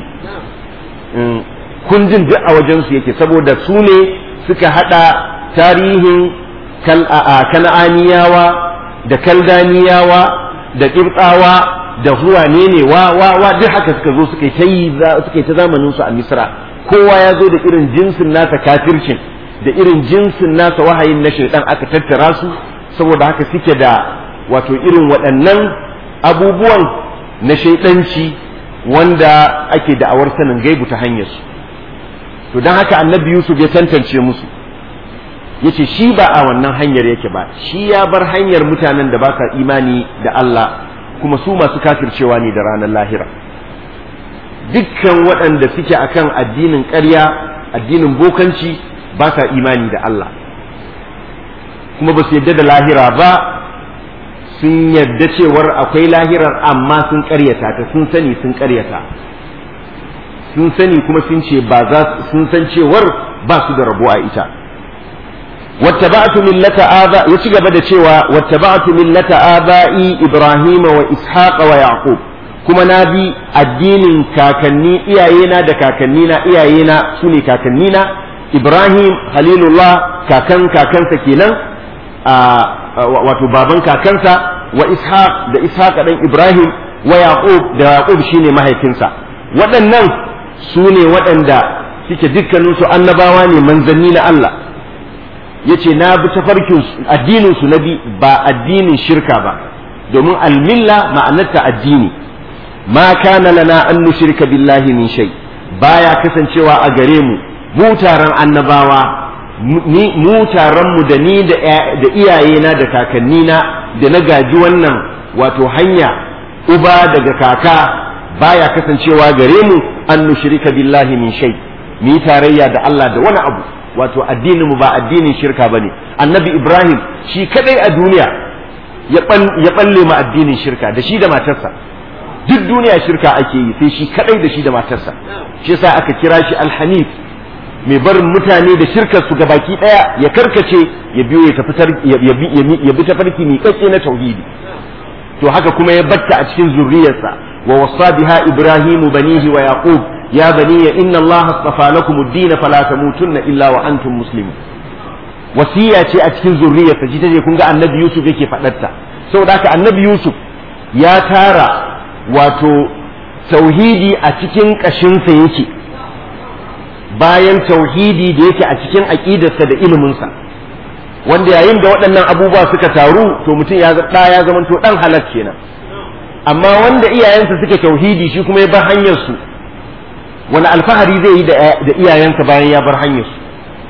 kundin duk a wajensu yake saboda su ne suka hada tarihin kana'aniyawa da kaldaniyawa da ƙirtsawa da zuwa ne ne wa wa wa duk haka suka zo suka yi suka ta zamanin su a misra kowa ya zo da irin jinsin nasa kafircin da irin jinsin nasa wahayin na shaidan aka tattara su saboda haka suke da wato irin waɗannan abubuwan na shaidanci wanda ake da'awar sanin gaibu ta hanyar su to don haka annabi yusuf ya tantance musu ya ce shi ba a wannan hanyar yake ba shi ya bar hanyar mutanen da ba sa imani da Allah kuma su masu kafircewa ne da ranar lahira dukkan waɗanda suke akan addinin ƙarya addinin bokanci ba sa imani da Allah kuma ba su yadda da lahira ba sun yadda cewar akwai lahirar amma sun ƙaryata ta sun sani sun ƙaryata sun sani kuma sun ce ba za sun san cewar ba su da rabo a ita wattaba'tu millata aba ya ci gaba da cewa wattaba'tu millata aba'i ibrahima wa ishaqa wa yaqub kuma na bi addinin kakanni iyayena da kakannina iyayena su ne kakannina ibrahim halilullah kakan kakansa kenan wato baban kakansa wa ishaq da ishaq dan ibrahim wa yaqub da yaqub shine mahaifinsa waɗannan su ne waɗanda suke dukkaninsu annabawa ne manzanni na Allah yace na bi tafarkin addinin su na bi ba addinin shirka ba domin almilla ma'anarta addini ma kana lana an nushrika billahi min shay baya kasancewa a gare mu mu taron annabawa mu taron mu da ni da iyayena da kakannina da na gaji wannan wato hanya uba daga kaka baya kasancewa gare mu an nushrika billahi min shay ni tarayya da Allah da wani abu wato addinin mu ba addinin shirka bane annabi Ibrahim shi kadai a duniya ya balle ma addinin shirka da shi da matarsa duk duniya shirka ake yi sai shi kadai da shi da matarsa shi yasa aka kira shi alhanif mai barin mutane da shirkar su gabaki daya ya karkace ya biyo ya tafi ya bi tafarki mai kace na tauhidi to haka kuma ya batta a cikin zurriyarsa wa wasa biha ibrahimu banihi wa yaqub ya bani inna allaha astafa lakum ad-din fala tamutunna illa wa antum muslimun wasiya ce a cikin zurriyarsa ji taje kun ga annabi yusuf yake fadarta saboda haka annabi yusuf ya tara wato tauhidi a cikin kashinsa yake bayan tauhidi da yake a cikin aqidarsa da iliminsa wanda yayin da waɗannan abubuwa suka taru to mutum ya ɗa ya zama to ɗan halak kenan amma wanda iyayensa suke tauhidi shi kuma ya bar hanyar su wani alfahari zai yi da iyayensa bayan ya bar hanyar su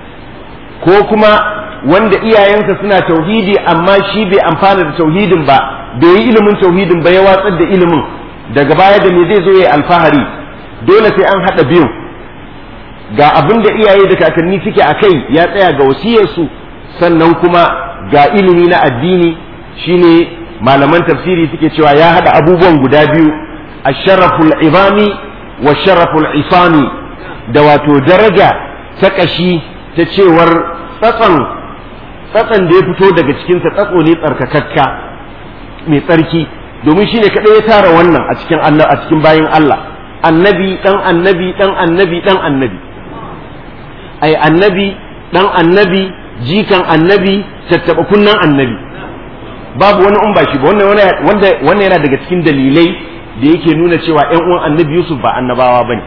ko kuma wanda iyayensa suna tauhidi amma shi bai amfana da tauhidin ba bai yi ilimin tauhidin ba ya watsar da ilimin daga baya da me zai zo ya alfahari dole sai an haɗa biyu ga abin da iyaye da kakanni suke a kai ya tsaya ga wasiyarsu sannan kuma ga ilimi na addini shine malaman tafsiri suke cewa ya haɗa abubuwan guda biyu asharaful ibami wa sharaful isami da wato daraja ta ƙashi ta cewar tsatson tsatson da ya fito daga cikinsa tsatso ne tsarkakakka mai tsarki domin shi ne kaɗai ya tara wannan a cikin Allah a cikin bayin Allah annabi ɗan annabi ɗan annabi ɗan annabi ai annabi ɗan annabi jikan annabi tattaba kunnan annabi babu wani in ba shi ba wannan yana daga cikin dalilai da yake nuna cewa ƴan uwan annabi Yusuf ba annabawa bane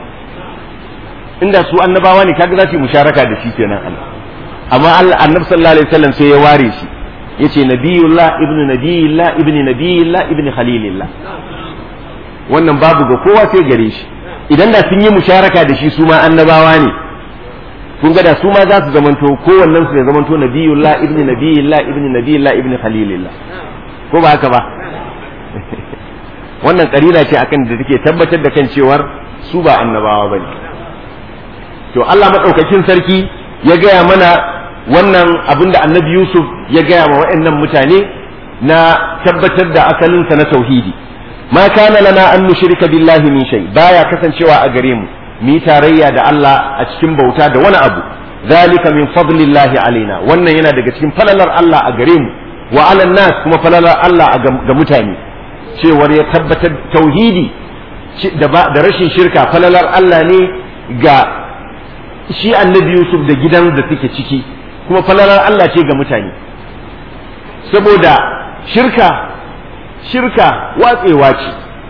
inda su annabawa ne kaga za su yi musharaka da shi kenan Allah amma Allah annabi sallallahu alaihi wasallam sai ya ware shi yace nabiyullah ibnu nabiyillah ibnu nabiyillah ibnu khalilillah wannan babu ga kowa sai gare shi idan da sun yi musharaka da shi su ma annabawa ne kun ga da su ma za su zamanto kowannen su ya zamanto nabiyullah ibnu nabiyillah ibnu nabiyillah ibnu khalilillah ko ba haka ba wannan karira ce akan da take tabbatar da kan cewar su ba annabawa bane to Allah madaukakin sarki ya gaya mana wannan abin da annabi Yusuf ya gaya ma waɗannan mutane na tabbatar da asalinsa na tauhidi ma kana lana an nushrika billahi min shay baya kasancewa a gare mu mu tarayya da Allah a cikin bauta da wani abu zalika min fadlillahi alaina wannan yana daga cikin falalar Allah a gare mu wa ala nas kuma falalar Allah ga mutane cewar ya tabbatar tauhidi da rashin shirka falalar Allah ne ga shi annabi Yusuf da gidan da suke ciki kuma falalar Allah ce ga mutane saboda shirka shirka watsewa ce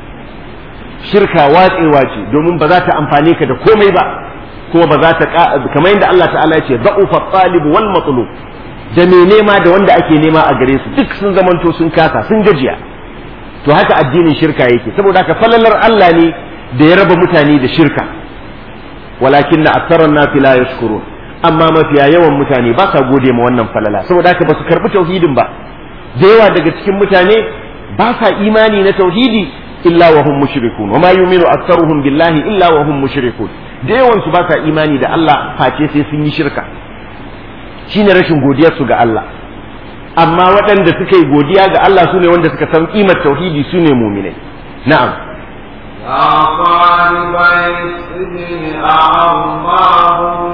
shirka watsewa ce domin ba za ta amfane ka da komai ba kuma ba za ta kamar yadda Allah ta'ala ya ce da'ufa talib wal matlub da me nema da wanda ake nema a gare su duk sun zamanto sun kasa sun gajiya to haka addinin shirka yake saboda haka falalar Allah ne da ya raba mutane da shirka walakin na aktaran nasi la yashkurun amma mafiya yawan mutane ba sa gode ma wannan falala saboda haka ba su karbi tauhidin ba da yawa daga cikin mutane ba sa imani na tauhidi illa wa hum mushrikun wa ma yu'minu aktharuhum billahi illa wa hum mushrikun da yawan su ba sa imani da Allah face sai sun yi shirka shine rashin godiyar su ga Allah amma waɗanda suka yi godiya ga Allah sune wanda suka san kimar tauhidi sune mu'minai na'am يا طالب السجن أأرباب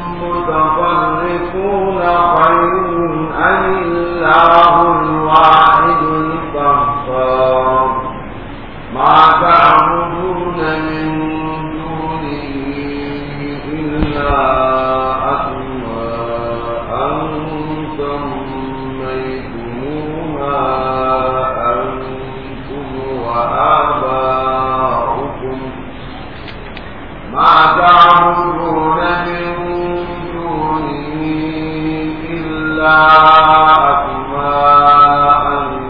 متفرقون خير أم الله الواحد القهار ما تعبدون من دونه إلا أسماء سميتموها أنتم وآباؤكم ما تعبدون من دونه إلا أسماء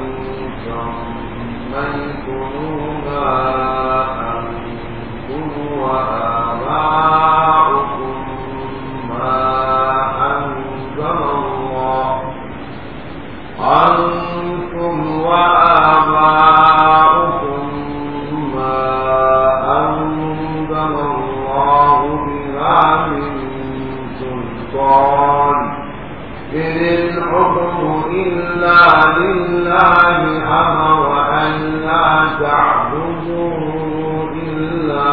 سميتموها أنتم وآباؤكم ما أنزل الله أنتم وآباؤكم ما أنزل الله بها من سلطان إن الحكم إلا لله أمر أن لا تعبدوا إلا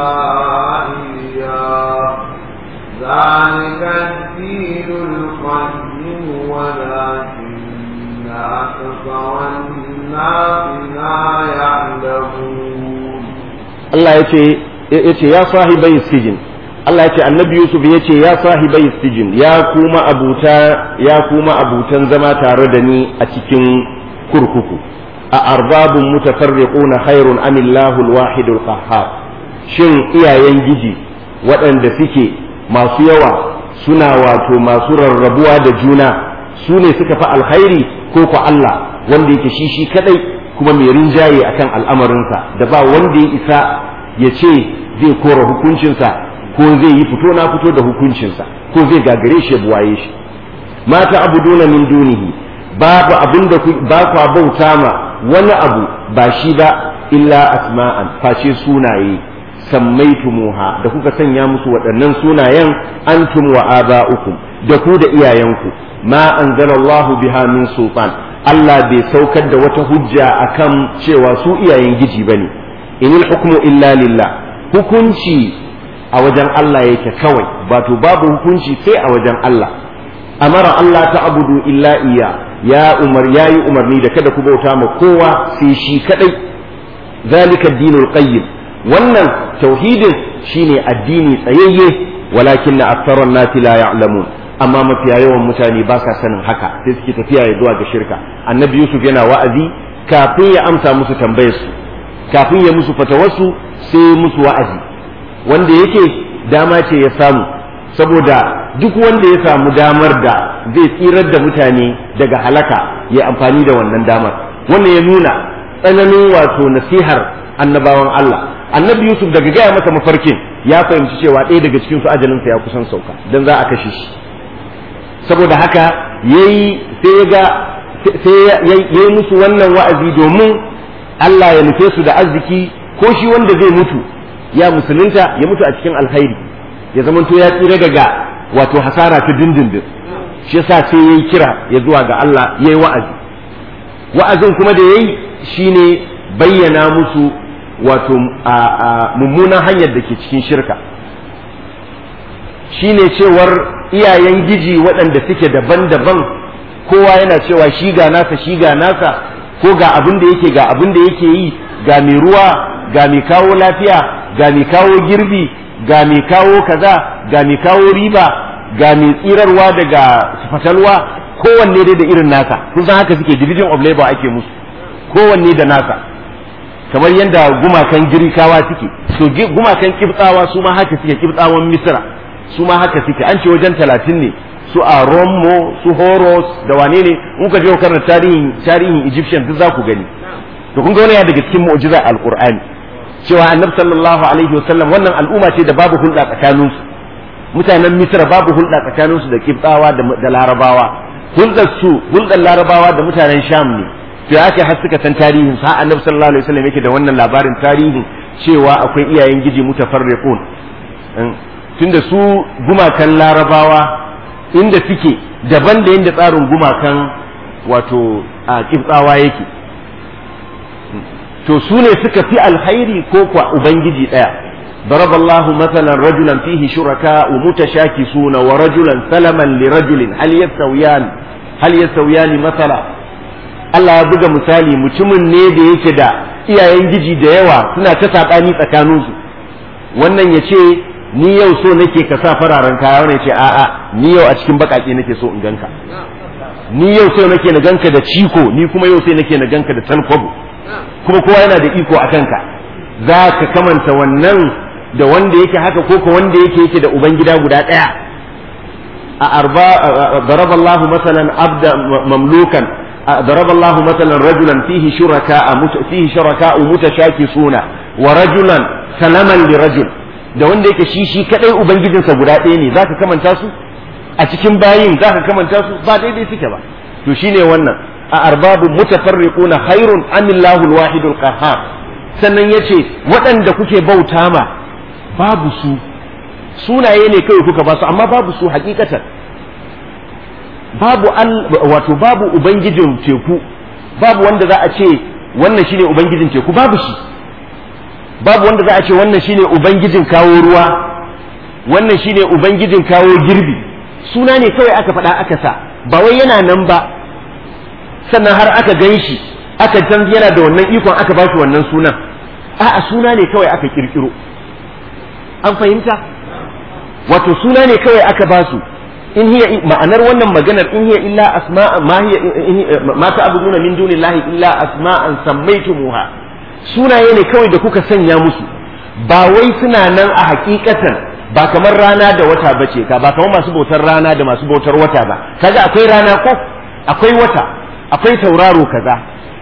إياه ذلك الدين القيم ولكن أكثر الناس لا يعلمون Allah ya ce ya ce ya sahibai sijin Allah ya ce annabi Yusuf ya ce ya sahibai sijin ya kuma abuta ya kuma abutan zama tare da ni a cikin kurkuku a arbabun mutafarriquna khairun amillahu alwahidul qahhar shin iyayen giji waɗanda suke masu yawa suna wato masu rarrabuwa da juna su ne suka fi alkhairi ko ko Allah wanda yake shi shi kadai kuma mai rinjaye akan al'amarinsa da ba wanda ya isa ya ce zai kora hukuncinsa ko zai yi fito na fito da hukuncinsa ko zai gagare shi ya buwaye shi mata abuduna min dunihi babu abin da ba kwa bauta ma wani abu ba shi ba illa asma'an face sunaye sammaitumuha da kuka sanya musu waɗannan sunayen antum wa aba'ukum da ku da iyayenku ma anzalallahu biha min sultan Allah bai saukar da wata hujja akan cewa su iyayen giji bane inil hukmu illa lillah hukunci a wajen Allah yake kawai wato babu hukunci sai a wajen Allah amara Allah ta abudu illa iya ya umar yayi umarni da kada ku bauta ma kowa sai shi kadai zalika dinul qayyim wannan tauhidin shine addini tsayayye walakin na aktharan nasi la ya'lamun amma mafiya yawan mutane ba sa sanin haka sai suke tafiya ya zuwa ga shirka annabi yusuf yana wa'azi kafin ya amsa musu tambayar su kafin ya musu fatawarsu sai musu wa'azi wanda yake dama ce ya samu saboda duk wanda ya samu damar da zai tsirar da mutane daga halaka ya amfani da wannan damar wannan ya nuna tsananin wato nasihar annabawan Allah annabi Yusuf daga gaya masa mafarkin ya fahimci cewa ɗaya daga cikin su ajalinsa ya kusan sauka dan za a kashe shi saboda haka yayi sai ya ga sai yayi musu wannan wa'azi domin Allah ya nufe su da arziki ko shi wanda zai mutu ya musulunta ya mutu a cikin alkhairi ya zamanto ya tsira daga wato hasara ta dindindin shi yasa sai yayi kira ya zuwa ga Allah yayi wa'azi wa'azin kuma da yayi shine bayyana musu wato mummunan hanyar da ke cikin shirka shine cewar iyayen giji waɗanda suke daban-daban kowa yana cewa shi ga nasa shi ga nasa ko ga abin da yake ga abin da yake yi ga mai ruwa ga mai kawo lafiya ga mai kawo girbi ga mai kawo kaza ga mai kawo riba ga mai tsirarwa daga fatalwa kowanne dai da irin nasa kun san haka suke division of labor ake musu kowanne da nasa kamar yadda gumakan girkawa suke to gumakan kibtsawa su ma haka suke kibtsawan misra su ma haka suke an ce wajen talatin ne su a Romo su Horos da wane ne in ka je karanta tarihin tarihin Egyptian duk za ku gani to kun ga wani daga cikin mu'jiza alqur'ani cewa annabi sallallahu alaihi wasallam wannan al'umma ce da babu hulɗa tsakanin su mutanen Misra babu hulɗa tsakanin su da Kibtawa da Larabawa hulɗar su hulɗar Larabawa da mutanen Sham ne to ya ce har suka san tarihin sa annabi sallallahu alaihi wasallam yake da wannan labarin tarihin cewa akwai iyayen giji mutafarriqun tunda su gumakan Larabawa inda suke daban da yadda tsarin gumakan wato a kibtsawa yake to su ne suka fi alhairi ko kwa ubangiji ɗaya ضرب الله مثلا رجلا فيه شركاء متشاكسون ورجلا سلما لرجل هل يستويان هل يستويان مثلا Allah ya buga misali mutumin ne da yake da iyayen giji da yawa suna ta saɓani tsakaninsu wannan ya ce ni yau so nake ka sa fararen kaya wani ce a'a ni yau a cikin bakake nake so in ganka ni yau sai nake na ganka da ciko ni kuma yau sai nake na ganka da talkwabo kuma kowa yana da iko a kanka za ka kamanta wannan da wanda yake haka ko ko wanda yake yake da ubangida guda ɗaya a arba daraba Allahu masalan abda mamlukan daraba Allahu masalan rajulan fihi shuraka fihi shuraka mutashakisuna wa rajulan salaman li rajul da wanda yake shi shi kadai ubangijinsa guda ɗaya ne zaka kamanta su a cikin bayin zaka kamanta su ba daidai suke ba to shine wannan a arbabu mutafarriquna khairun amillahu alwahidul qahhar sannan yace waɗanda kuke bauta ma babu su sunaye ne kawai kuka ba su amma babu su hakikatan babu wato babu ubangijin teku babu wanda za a ce wannan shine ubangijin teku babu shi babu wanda za a ce wannan shine ubangijin kawo ruwa wannan shine ubangijin kawo girbi suna ne kawai aka faɗa aka sa ba wai yana nan ba sannan har aka gan shi aka can yana da wannan ikon aka ba shi wannan sunan a'a suna ne kawai aka kirkiro an fahimta wato suna ne kawai aka ba su in hiya ma'anar wannan maganar in hiya illa asma'a ma hiya ma ta'buduna min dunillahi illa asma'an sammaytumuha sunaye ne kawai da kuka sanya musu ba wai suna nan a hakikatan ba kamar rana da wata bace ka ba kamar masu bautar rana da masu bautar wata ba kaga akwai rana ko akwai wata akwai tauraro kaza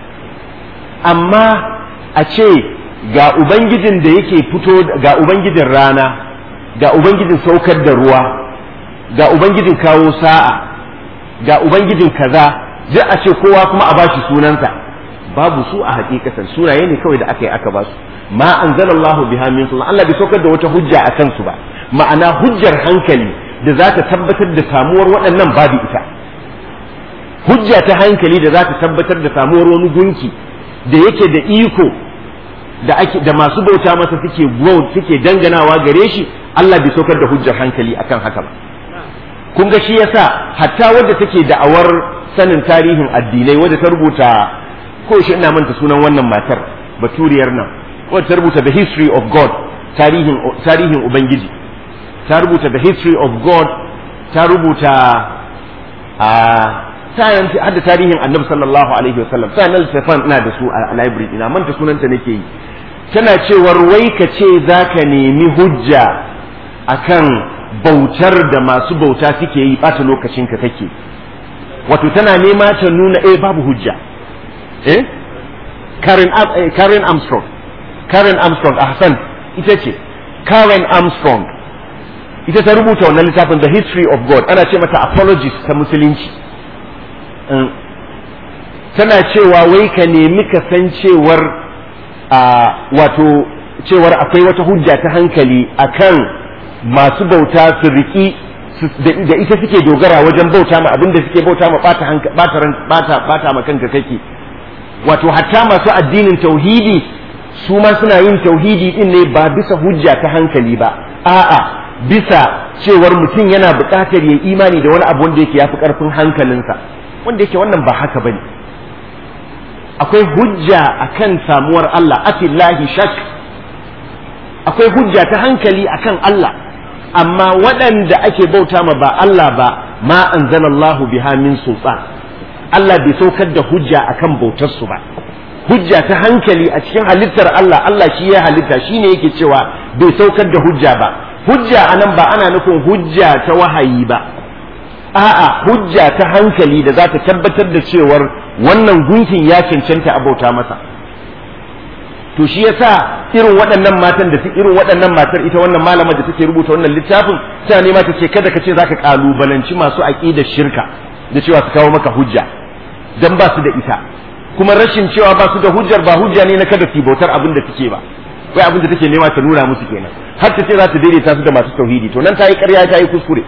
amma a ce ga ubangijin da yake fito ga ubangijin rana ga ubangijin saukar da ruwa ga ubangijin kawo sa'a ga ubangijin kaza duk a ce kowa kuma a bashi sunansa babu su a hakikatan sunaye ne kawai da aka yi aka basu ma anzalallahu biha min sultan Allah bai saukar da wata hujja a kansu ba ma'ana hujjar hankali da za ta tabbatar da samuwar waɗannan babu ita hujja ta hankali da za ta tabbatar da samuwar wani gunki da yake da iko da ake da masu bauta masa suke suke danganawa gare shi Allah bai saukar da hujjar hankali akan haka ba kun ga shi yasa hatta wadda take da'awar sanin tarihin addinai wadda ta rubuta ko shi ina manta sunan wannan matar baturiyar nan wadda ta rubuta the history of God tarihin tarihin ubangiji ta rubuta the history of God ta rubuta a sayan har da tarihin annabi sallallahu alaihi wasallam sayan littafan ina da su a library ina manta sunanta nake yi tana cewar wai ka ce za ka nemi hujja akan bautar da masu bauta suke yi ɓata lokacinka kake wato tana nema ta nuna eh babu hujja eh Karen, eh, Karen Armstrong Karen Armstrong a Hassan ita ce Karen Armstrong ita ta rubuta wannan littafin The History of God ana ce mata apologist ta musulunci tana cewa wai ka nemi ka san cewar a wato cewar akwai wata hujja ta hankali akan masu bauta su riki da ita suke dogara wajen bauta ma abin da suke bauta ma bata bata ma kanka kake wato hatta masu addinin tauhidi su ma suna yin tauhidi din ne ba bisa hujja ta hankali ba a'a bisa cewar mutum yana buƙatar ya imani da wani abu wanda yake yafi ƙarfin hankalinsa wanda yake wannan ba haka bane akwai hujja akan samuwar Allah afillahi shak akwai hujja ta hankali akan Allah amma waɗanda ake bauta ma ba Allah ba ma anzalallahu biha min sultan Allah bai saukar da hujja akan bautar su ba hujja ta hankali a cikin halittar Allah Allah shi ya halitta shine yake cewa bai saukar da hujja ba hujja anan ba ana nufin hujja ta wahayi ba a'a hujja ta hankali da za ta tabbatar da cewar wannan gunkin ya cancanta a bauta masa to shi yasa irin waɗannan matan da su irin waɗannan matar ita wannan malama da take rubuta wannan littafin ta nema ta ce kada ka ce zaka kalubalanci masu aqidar shirka da cewa su kawo maka hujja dan ba su da ita kuma rashin cewa ba su da hujjar ba hujja ne na kada su bautar abin da suke ba kai abin da take nema ta nuna musu kenan har ta ce za ta daidaita su da masu tauhidi to nan ta yi ƙarya ta yi kuskure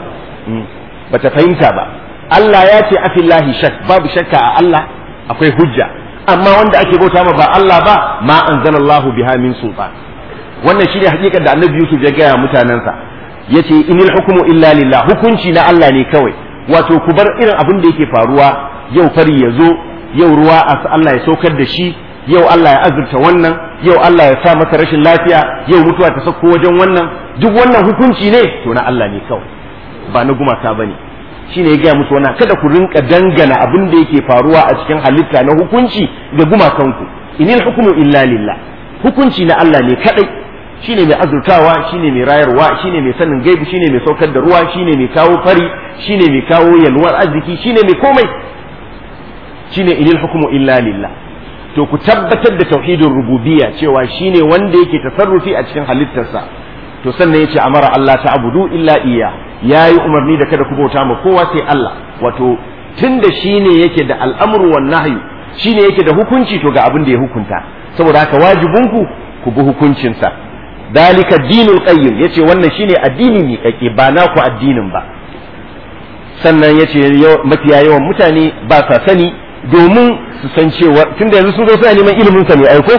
bata fahimta ba Allah ya ce afillahi shak babu shakka a Allah akwai hujja amma wanda ake bauta ma ba Allah ba ma anzalallahu biha min sultan wannan shine hakikar da Annabi Yusuf ya gaya mutanensa yace inil hukmu illa lillah hukunci na Allah ne kawai wato ku bar irin abin da yake faruwa yau fari ya zo yau ruwa Allah ya saukar da shi yau Allah ya azurta wannan yau Allah ya sa masa rashin lafiya yau mutuwa ta sauko wajen wannan duk wannan hukunci ne to na Allah ne kawai ba na gumaka bane shine ya gaya musu wannan kada ku rinka dangana abin da yake faruwa a cikin halitta na hukunci ga gumakanku inil hukmu illa lillah hukunci na Allah ne kadai shine mai azurtawa shine mai rayarwa shine mai sanin gaibi shine mai saukar da ruwa shine mai kawo fari shine mai kawo yalwar arziki shine mai komai shine inil hukmu illa lillah to ku tabbatar da tauhidin rububiyya cewa shine wanda yake tasarrufi a cikin halittarsa to sannan yace amara Allah ta'budu illa iya yayi umarni da kada ku bauta ma kowa sai Allah wato tunda shine yake da al'amru wan nahyu shine yake da hukunci to ga abin da ya hukunta saboda haka wajibinku ku bi hukuncinsa dalika dinul qayyim yace wannan shine addini ne kake ba naku addinin ba sannan yace mafiya yawan mutane ba sa sani domin su san cewa tunda yanzu sun zo suna neman ilimin sa ne aiko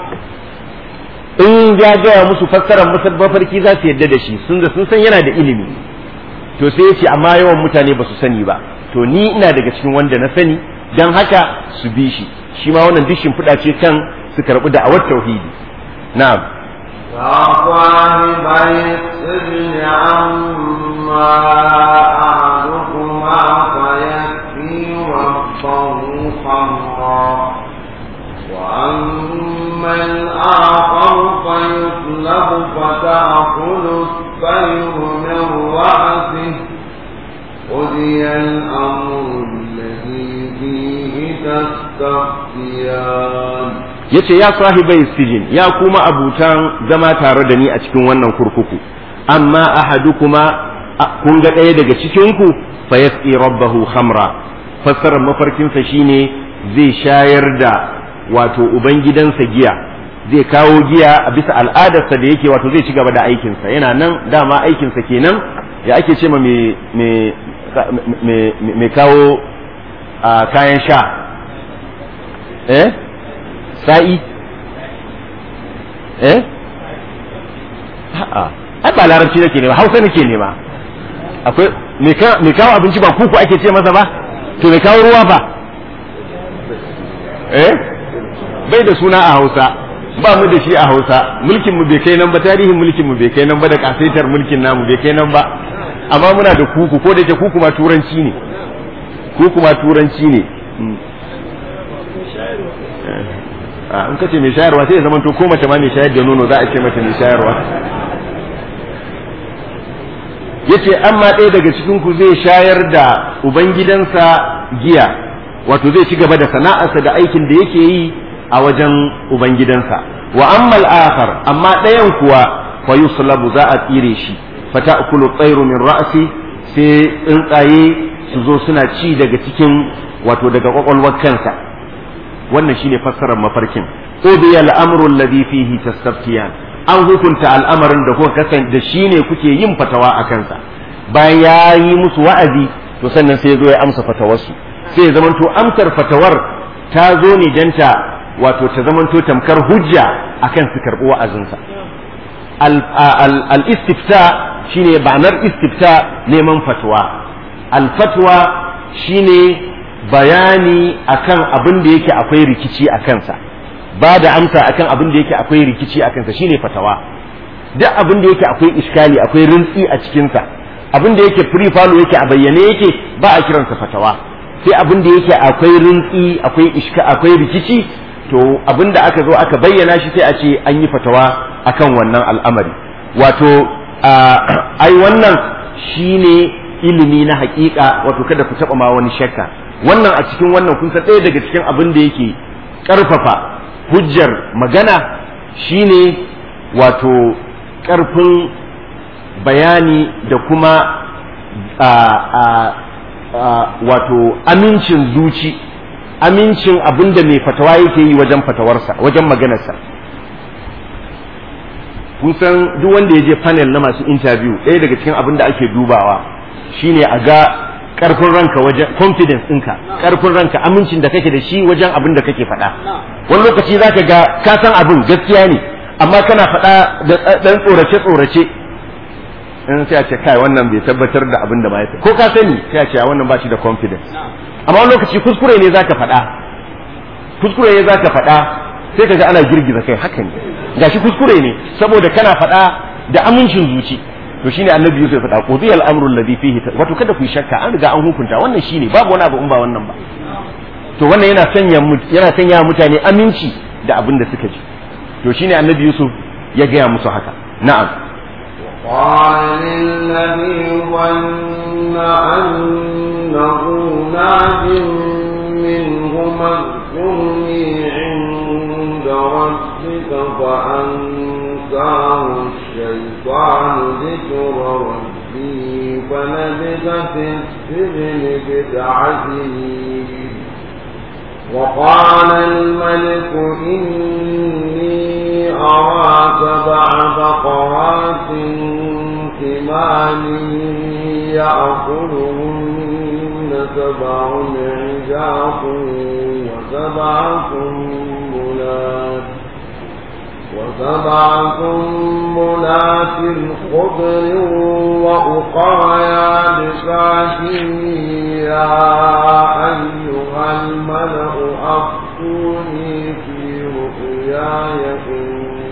in ya gaya musu fassarar mafarki za su yadda da shi sun da sun san yana da ilimi to sai ya ce amma yawan mutane ba su sani ba to ni ina daga cikin wanda na sani don haka su bi shi shi ma wannan duk shimfiɗa ce kan su karɓi da'awar tauhidi na'am يا صاحبي السجن أما أحدكما فيكفي ربه خمرا وأما الآخر فيطلب فتأكل الطير من رأسه قضي الأمر الذي فيه تستفتيان yace ya sahibai sijin ya kuma abutan zama tare da ni a cikin wannan kurkuku amma ahadukuma kun ga ɗaya daga cikin ku fa yasqi rabbahu khamra fassarar mafarkinsa shine zai shayar da wato ubangidansa giya zai kawo giya a bisa al'adarsa da yake wato zai ci gaba da aikinsa yana nan dama aikinsa kenan ya ake ce ma mai kawo kayan sha eh sa'i eh a'a ai ba larabci nake nema hausa nake nema akwai mai kawo abinci ba kuku ake ce masa ba to mai kawo ruwa ba eh bai da suna a hausa ba mu da shi a hausa mulkin mu bai kai nan ba tarihin mulkin mu bai kai nan ba da kasaitar mulkin namu bai kai nan ba amma muna da kuku ko da yake kuku ma turanci ne kuku ma turanci ne a in kace mai shayarwa sai ya zama to ko mace ma mai shayar da nono za a ce mata mai shayarwa yace amma ɗaya daga cikin ku zai shayar da ubangidansa giya wato zai ci gaba da sana'arsa da aikin da yake yi a wajen ubangidansa wa ammal akhar amma ɗayan kuwa fa yuslabu za a tsire shi fa ta'kulu tsairu min ra'si sai tsuntsaye su zo suna ci daga cikin wato daga kwakwalwar kansa wannan shine fassarar mafarkin udiya al-amru alladhi fihi tastaftiyan an hukunta al'amarin da kuka kasance da shine kuke yin fatawa a kansa bayan ya yi musu wa'azi to sannan sai ya zo ya amsa fatawarsu sai ya zamanto amsar fatawar ta zo ne danta wato ta zamanto tamkar hujja akan su karɓi wa'azinsa al-istifta shine ba'anar istifta neman fatwa al-fatwa shine bayani akan abin da yake akwai rikici a kansa ba da amsa akan abin da yake akwai rikici a kansa shine fatawa duk abin da yake akwai iskali akwai rintsi a cikinsa abin da yake free follow yake a bayyane yake ba a kiransa fatawa sai abin da yake akwai rintsi akwai iska akwai rikici to abin da aka zo aka bayyana shi sai a ce an yi fatawa akan wannan al'amari wato ai wannan shine ilimi na hakika wato kada ku taba ma wani shakka wannan a cikin wannan kun san ɗaya daga cikin abin da yake ƙarfafa hujjar magana shine wato ƙarfin bayani da kuma wato amincin zuci amincin abin da mai fatawa yake yi wajen fatawarsa wajen maganarsa kun san duk wanda ya je panel na masu interview ɗaya daga cikin abin da ake dubawa shine a ga karfin ranka wajen confidence ɗinka karfin ranka amincin da kake da shi wajen abin da kake faɗa wani lokaci zaka ga ka san abin gaskiya ne amma kana faɗa da ɗan tsorace tsorace in sai a ce kai wannan bai tabbatar da abin da ba ya ko ka sani sai a ce wannan ba shi da confidence amma wani lokaci kuskure ne zaka faɗa kuskure ne zaka faɗa sai ka ga ana girgiza kai haka ne gashi kuskure ne saboda kana faɗa da amincin zuci to shine annabi Yusuf ya faɗa qudiyal amru alladhi fihi wato kada ku yi shakka an riga an hukunta wannan shine babu wani abu in ba wannan ba to wannan yana sanya yana sanya mutane aminci da abin da suka ji to shine annabi Yusuf ya gaya musu haka na'am قال للذي ظن أنه ناج منهما اذكرني عند ربك فأنساه الشيطان ذكر ربه فلبث في السجن بضع سنين وقال الملك إني أرى سبع بقرات ثمان يأكلهن سبع عجاف وسبع سنبلات وسبع سنبلات خضر وأخرى يابسات يا أيها الملأ أفتوني في رؤياي إن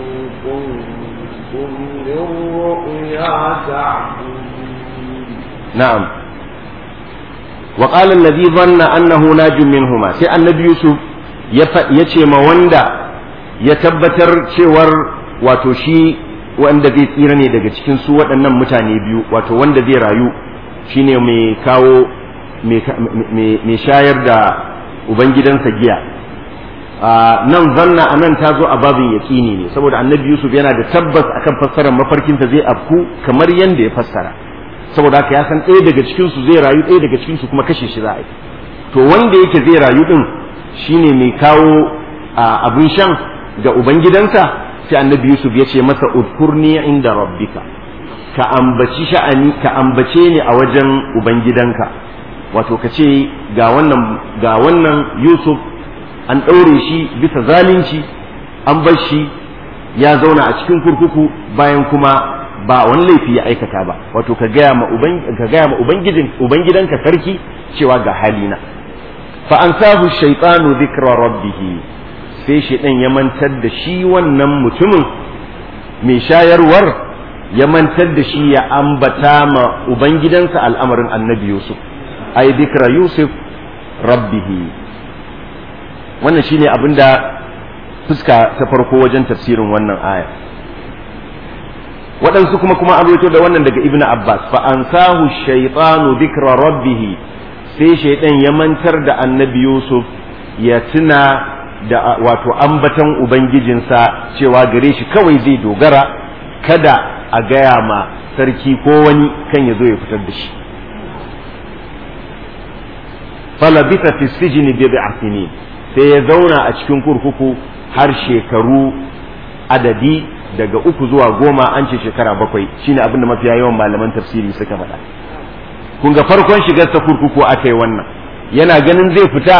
كنتم للرؤيا تعبدون na'am wa qala alladhi dhanna annahu najim minhuma sai annabi yusuf ya ce ma wanda ya tabbatar cewar wato shi wanda zai tsira ne daga cikin su waɗannan mutane biyu wato wanda zai rayu shine mai kawo mai shayar da ubangidansa giya nan zanna a nan ta zo a babin yaƙini ne saboda annabi yusuf yana da tabbas akan fassarar mafarkinta zai afku kamar yadda ya fassara saboda haka ya san ɗaya daga cikinsu zai rayu ɗaya daga cikinsu kuma kashe shi za a yi to wanda yake zai rayu ɗin shine mai kawo abin shan ga ubangidansa sai annabi yusuf ya ce masa udkurni inda rabbika ka ambaci sha'ani ka ambace ni a wajen ubangidanka wato ka ce ga wannan ga wannan yusuf an ɗaure shi bisa zalunci an bar shi ya zauna a cikin kurkuku bayan kuma ba wani laifi ya aikata ba wato ka gaya ma ka gaya ma ubangijin ubangidanka sarki cewa ga halina fa ansahu shaytanu dhikra rabbih sai shaytan ya mantar da shi wannan mutumin mai shayarwar ya mantar da shi ya ambata ma ubangidansa al'amarin annabi yusuf ai dhikra yusuf rabbihi wannan shine abinda fuska ta farko wajen tafsirin wannan aya waɗansu kuma kuma an da wannan daga ibnu abbas fa ansahu shaytanu dhikra rabbih sai shaydan ya mantar da annabi yusuf ya tuna da wato ambatan ubangijinsa cewa gare shi kawai zai dogara kada a gaya ma sarki ko wani kan ya zo ya fitar da shi falabita fi sijini bid'a sinin sai ya zauna a cikin kurkuku har shekaru adadi daga uku zuwa goma an ce shekara bakwai shine abin da mafiya yawan malaman tafsiri suka faɗa kun ga farkon shigar ta kurkuku aka yi wannan yana ganin zai fita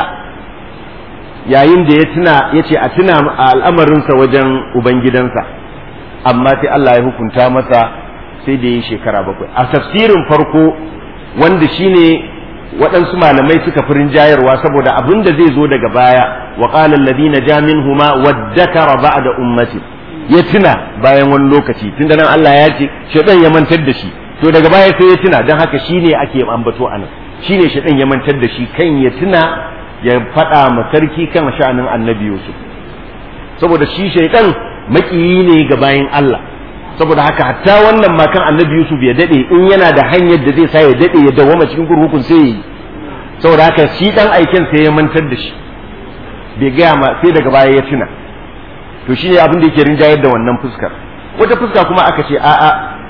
yayin da ya tuna ya ce a tuna al'amarinsa wajen ubangidansa amma sai Allah ya hukunta masa sai da yi shekara bakwai a tafsirin farko wanda shine waɗansu malamai suka fi rinjayarwa saboda abin da zai zo daga baya wa qala alladhina ja minhuma waddakara ba'da ummati ya tuna bayan wani lokaci tunda nan Allah ya ce shedan ya mantar da shi to daga baya sai ya tuna dan haka shine ake ambato anan shine shedan ya mantar da shi kan ya tuna ya faɗa ma sarki kan sha'anin annabi Yusuf saboda shi shaidan makiyi ne ga bayan Allah saboda haka hatta wannan ma kan annabi Yusuf ya dade in yana da hanyar da zai sa ya dade ya dawoma cikin kurkukun sai yi saboda haka shi dan aikin sai ya mantar da shi bai gaya ma sai daga baya ya tuna to shi ne abin da yake rinjayar da wannan fuskar wata fuska kuma aka ce a'a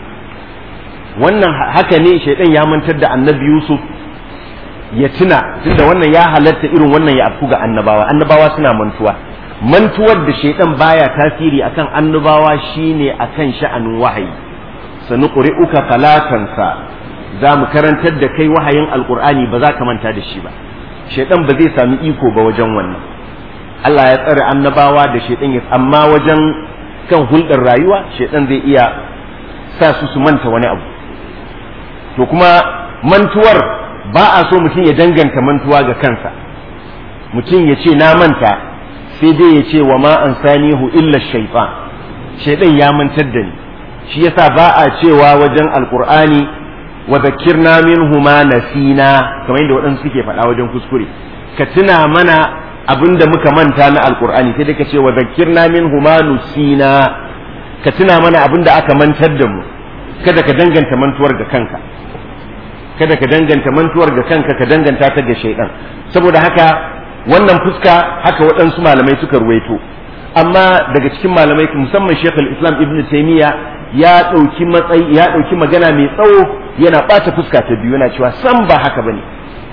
wannan haka ne shaidan ya mantar da annabi Yusuf ya tuna tunda wannan ya halatta irin wannan ya afku ga annabawa annabawa suna mantuwa mantuwar da shaidan baya tasiri akan annabawa shine akan sha'anin wahayi sanu qur'uka falatansa za mu karantar da kai wahayin alqur'ani ba za ka manta da shi ba shaidan ba zai sami iko ba wajen wannan Allah ya tsare annabawa da shaidan ya amma wajen kan hulɗar rayuwa shaidan zai iya sa su su manta wani abu to kuma mantuwar ba a so mutum ya danganta mantuwa ga kansa mutum ya ce na manta sai dai ya ce wa ma an sanihu illa shaitan shaitan ya mantar da ni shi yasa ba a cewa wajen alqur'ani wa dhakkirna minhu ma nasina kamar yadda waɗansu suke faɗa wajen kuskure ka tuna mana abinda muka manta na alqur'ani sai dai ka ce wa dhakkirna minhu ma nusina ka tuna mana abinda aka mantar da mu kada ka danganta mantuwar ga kanka kada ka danganta mantuwar ga kanka ka danganta ta ga shaidan saboda haka wannan fuska haka waɗansu malamai suka ruwaito amma daga cikin malamai musamman Sheikh islam Ibn Taymiyyah ya ɗauki matsayi ya ɗauki magana mai tsawo yana ɓata fuska ta biyu yana cewa san ba haka bane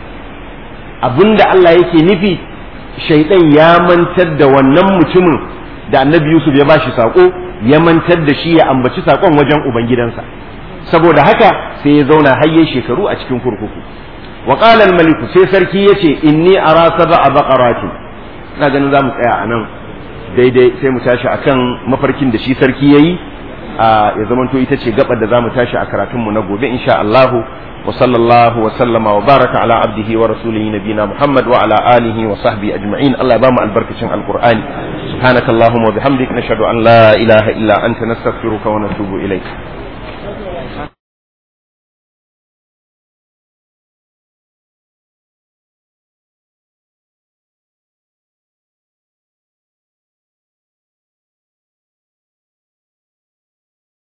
abinda Allah yake nufi shaidan ya mantar da wannan mutumin da Annabi Yusuf ya bashi sako ya mantar da shi ya ambaci sakon wajen ubangidansa saboda haka sai ya zauna hayye shekaru a cikin kurkuku wa qala al maliku sai sarki yace inni ara sab'a baqaratin ina ganin zamu tsaya anan daidai sai mu tashi akan mafarkin da shi sarki yayi ya zamanto ita ce gabar da zamu tashi a karatun mu na gobe insha Allah wa sallallahu wa sallama wa baraka ala abdihi wa rasulihi nabina Muhammad wa ala alihi wa sahbihi ajma'in Allah ya bamu albarkacin alqur'ani subhanakallahumma wa bihamdik nashhadu an la ilaha illa anta nastaghfiruka wa natubu ilayk